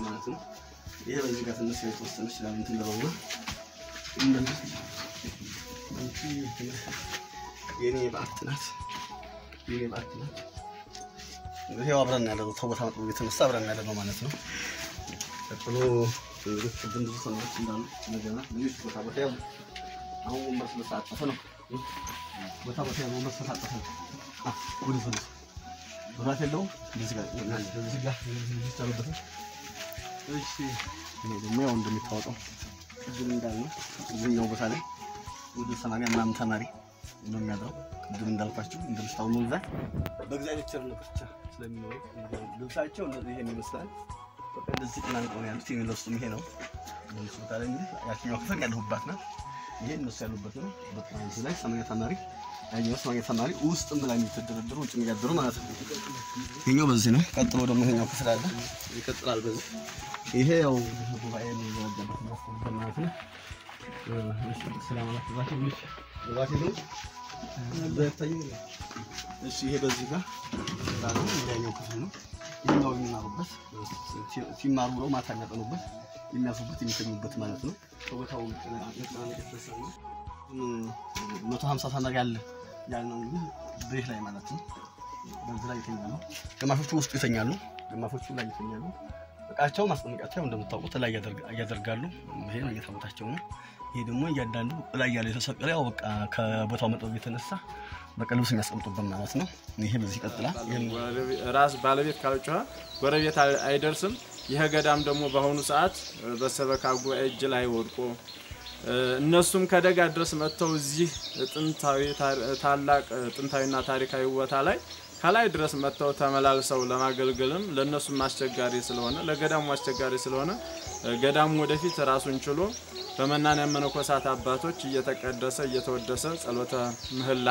ማለት ነው። ይሄ በዚህ ጋር ትንሽ የተወሰነ ይችላል እንትን ልበውና እንደዚህ የኔ በዓት ናት። የኔ በዓት ናት። ይሄው አብረን ያለ ነው። ተቦታ መጥቦ የተነሳ አብረን ያለ ነው ማለት ነው። ቀጥሎ እንግዲህ ቅድም ብዙ ሰዎች እንዳሉ ነገና ልጆች ቦታ ቦታ ያው አሁን ወንበር ስለተጣጠፈ ነው። ቦታ ቦታ ያው ወንበር ስለተጣጠፈ ነው። አ ወደ ፈለ መብራት የለውም። እንደዚህ ጋር እንደዚህ ጋር እንደዚህ ታለበት። እሺ ይሄ ደግሞ ያው እንደሚታወቀው ቅድም እንዳልነው እዚህኛው ቦታ ላይ ወደ ሰማንያ ምናምን ተማሪ ነው የሚያድረው። ቅድም እንዳልኳችሁ እንደምታው ነው እዛ በእግዚአብሔር ቸርነት ብቻ ስለሚኖሩ ልብሳቸው እንደዚህ ይሄን ይመስላል። በቃ እንደዚህ ጥላንቀው ነው ያሉት። የሚለብሱትም ይሄ ነው። እነሱ ቦታ ላይ እንግዲህ ያችኛው ክፍል ያለሁባት ናት። ይሄ እነሱ ያሉበት ነው። በጣም እዚህ ላይ ሰማንያ ተማሪ ያኛው ሰማንያ ተማሪ ውስጥም ላይ የሚተደረደሩ ውጭ የሚያደሩ ማለት ነው። ይሄኛው በዚህ ነው። ቀጥሎ ደግሞ ይሄኛው ክፍል አለ። ይቀጥላል በዚህ ይሄ ያው ጉባኤ የሚዘጋበት የሚያስተምርበት ማለት ነው። እሺ ይሄ በዚህ ጋር ባለው ሌላኛው ክፍል ነው። ይሄኛው የሚማሩበት ሲማሩ ብለው ማታ የሚያጠኑበት የሚያርፉበት የሚተኙበት ማለት ነው። ከቦታው መቶ ሀምሳ ተማሪ አለ ያልነው እንግዲህ ቤት ላይ ማለት ነው። በዚህ ላይ ይተኛሉ። ግማሾቹ ውስጡ ይተኛሉ፣ ግማሾቹ ላይ ይተኛሉ። እቃቸው ማስቀመጫቸው ያው እንደምታውቁት ላይ ያደርጋሉ። ይሄ ነው እየታቦታቸው ነው። ይሄ ደግሞ እያንዳንዱ ላይ ያለው የተሰቀለ ያው በቃ ከቦታው መጠብ የተነሳ በቃ ልብስ የሚያስቀምጡበት ማለት ነው። ይሄ በዚህ ይቀጥላል። ይሄን ራስ ባለቤት ካልጮኸ ጎረቤት አይ- አይደርስም። ይህ ገዳም ደግሞ በአሁኑ ሰዓት በሰበካ ጉባኤ እጅ ላይ ወድቆ እ፣ እነሱም ከደጋ ድረስ መጥተው እዚህ ጥንታዊ ታሪ- ታላቅ ጥንታዊና ታሪካዊ ቦታ ላይ ከላይ ድረስ መጥተው ተመላልሰው ለማገልገልም ለእነሱም አስቸጋሪ ስለሆነ ለገዳሙ አስቸጋሪ ስለሆነ እ፣ ገዳሙ ወደፊት ራሱን ችሎ በመናንያን መነኮሳት አባቶች እየተቀደሰ እየተወደሰ ጸሎተ ምህላ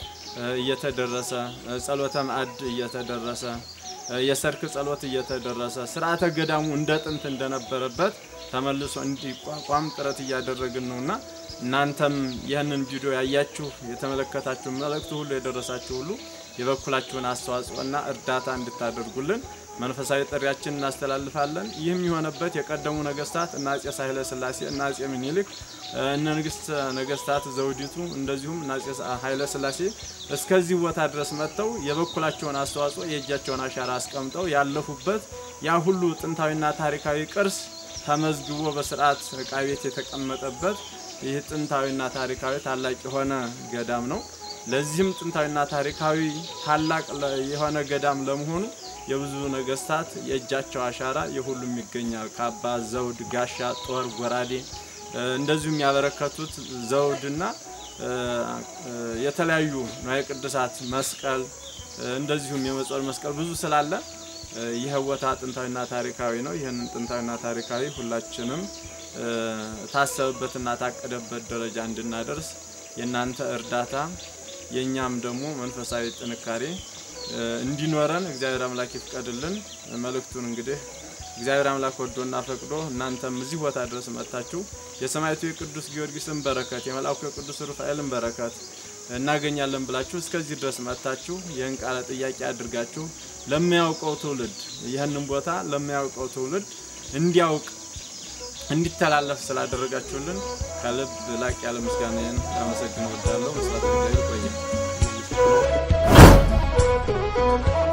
እ፣ እየተደረሰ እ፣ ጸሎተ ማዕድ እየተደረሰ እ፣ የሰርክ ጸሎት እየተደረሰ ስርዓተ ገዳሙ እንደ ጥንት እንደነበረበት ተመልሶ እንዲቋቋም ጥረት እያደረግን ነውና እናንተም ይህንን ቪዲዮ ያያችሁ የተመለከታችሁ መልእክቱ ሁሉ የደረሳችሁ ሁሉ የበኩላችሁን አስተዋጽኦና እርዳታ እንድታደርጉልን መንፈሳዊ ጥሪያችን እናስተላልፋለን። ይህም የሆነበት የቀደሙ ነገስታት እነ አፄ ኃይለ ሥላሴ እና አፄ ምኒልክ እነ ንግስት ነገስታት ዘውዲቱ እንደዚሁም እነ አፄ ኃይለ ሥላሴ እስከዚህ ቦታ ድረስ መጥተው የበኩላቸውን አስተዋጽኦ የእጃቸውን አሻራ አስቀምጠው ያለፉበት ያ ሁሉ ጥንታዊና ታሪካዊ ቅርስ ተመዝግቦ በስርዓት ዕቃ ቤት የተቀመጠበት ይህ ጥንታዊና ታሪካዊ ታላቅ የሆነ ገዳም ነው። ለዚህም ጥንታዊና ታሪካዊ ታላቅ ለ- የሆነ ገዳም ለመሆኑ የብዙ ነገስታት የእጃቸው አሻራ የሁሉም ይገኛል። ካባ፣ ዘውድ፣ ጋሻ፣ ጦር፣ ጎራዴ እ፣ እንደዚሁም ያበረከቱት ዘውድና እ፣ እ፣ የተለያዩ ንዋየ ቅድሳት መስቀል እ፣ እንደዚሁም የመጾር መስቀል ብዙ ስላለ እ፣ ይህ ቦታ ጥንታዊና ታሪካዊ ነው። ይህን ጥንታዊና ታሪካዊ ሁላችንም እ፣ ታሰብበትና ታቀደበት ደረጃ እንድናደርስ የእናንተ እርዳታ የእኛም ደግሞ መንፈሳዊ ጥንካሬ እ፣ እንዲኖረን እግዚአብሔር አምላክ ይፍቀድልን። መልእክቱን እንግዲህ እግዚአብሔር አምላክ ወዶና ፈቅዶ እናንተም እዚህ ቦታ ድረስ መጥታችሁ የሰማዕቱ የቅዱስ ጊዮርጊስን በረከት የመልአኩ የቅዱስ ሩፋኤልን በረከት እናገኛለን ብላችሁ እስከዚህ ድረስ መጥታችሁ ይህን ቃለ ጥያቄ አድርጋችሁ ለሚያውቀው ትውልድ ይህንን ቦታ ለሚያውቀው ትውልድ እንዲያውቅ እንዲተላለፍ ስላደረጋችሁልን ከልብ ላቅ ያለ ምስጋናዬን ላመሰግን እወዳለሁ። መስራት እግዚአብሔር ይቆያል።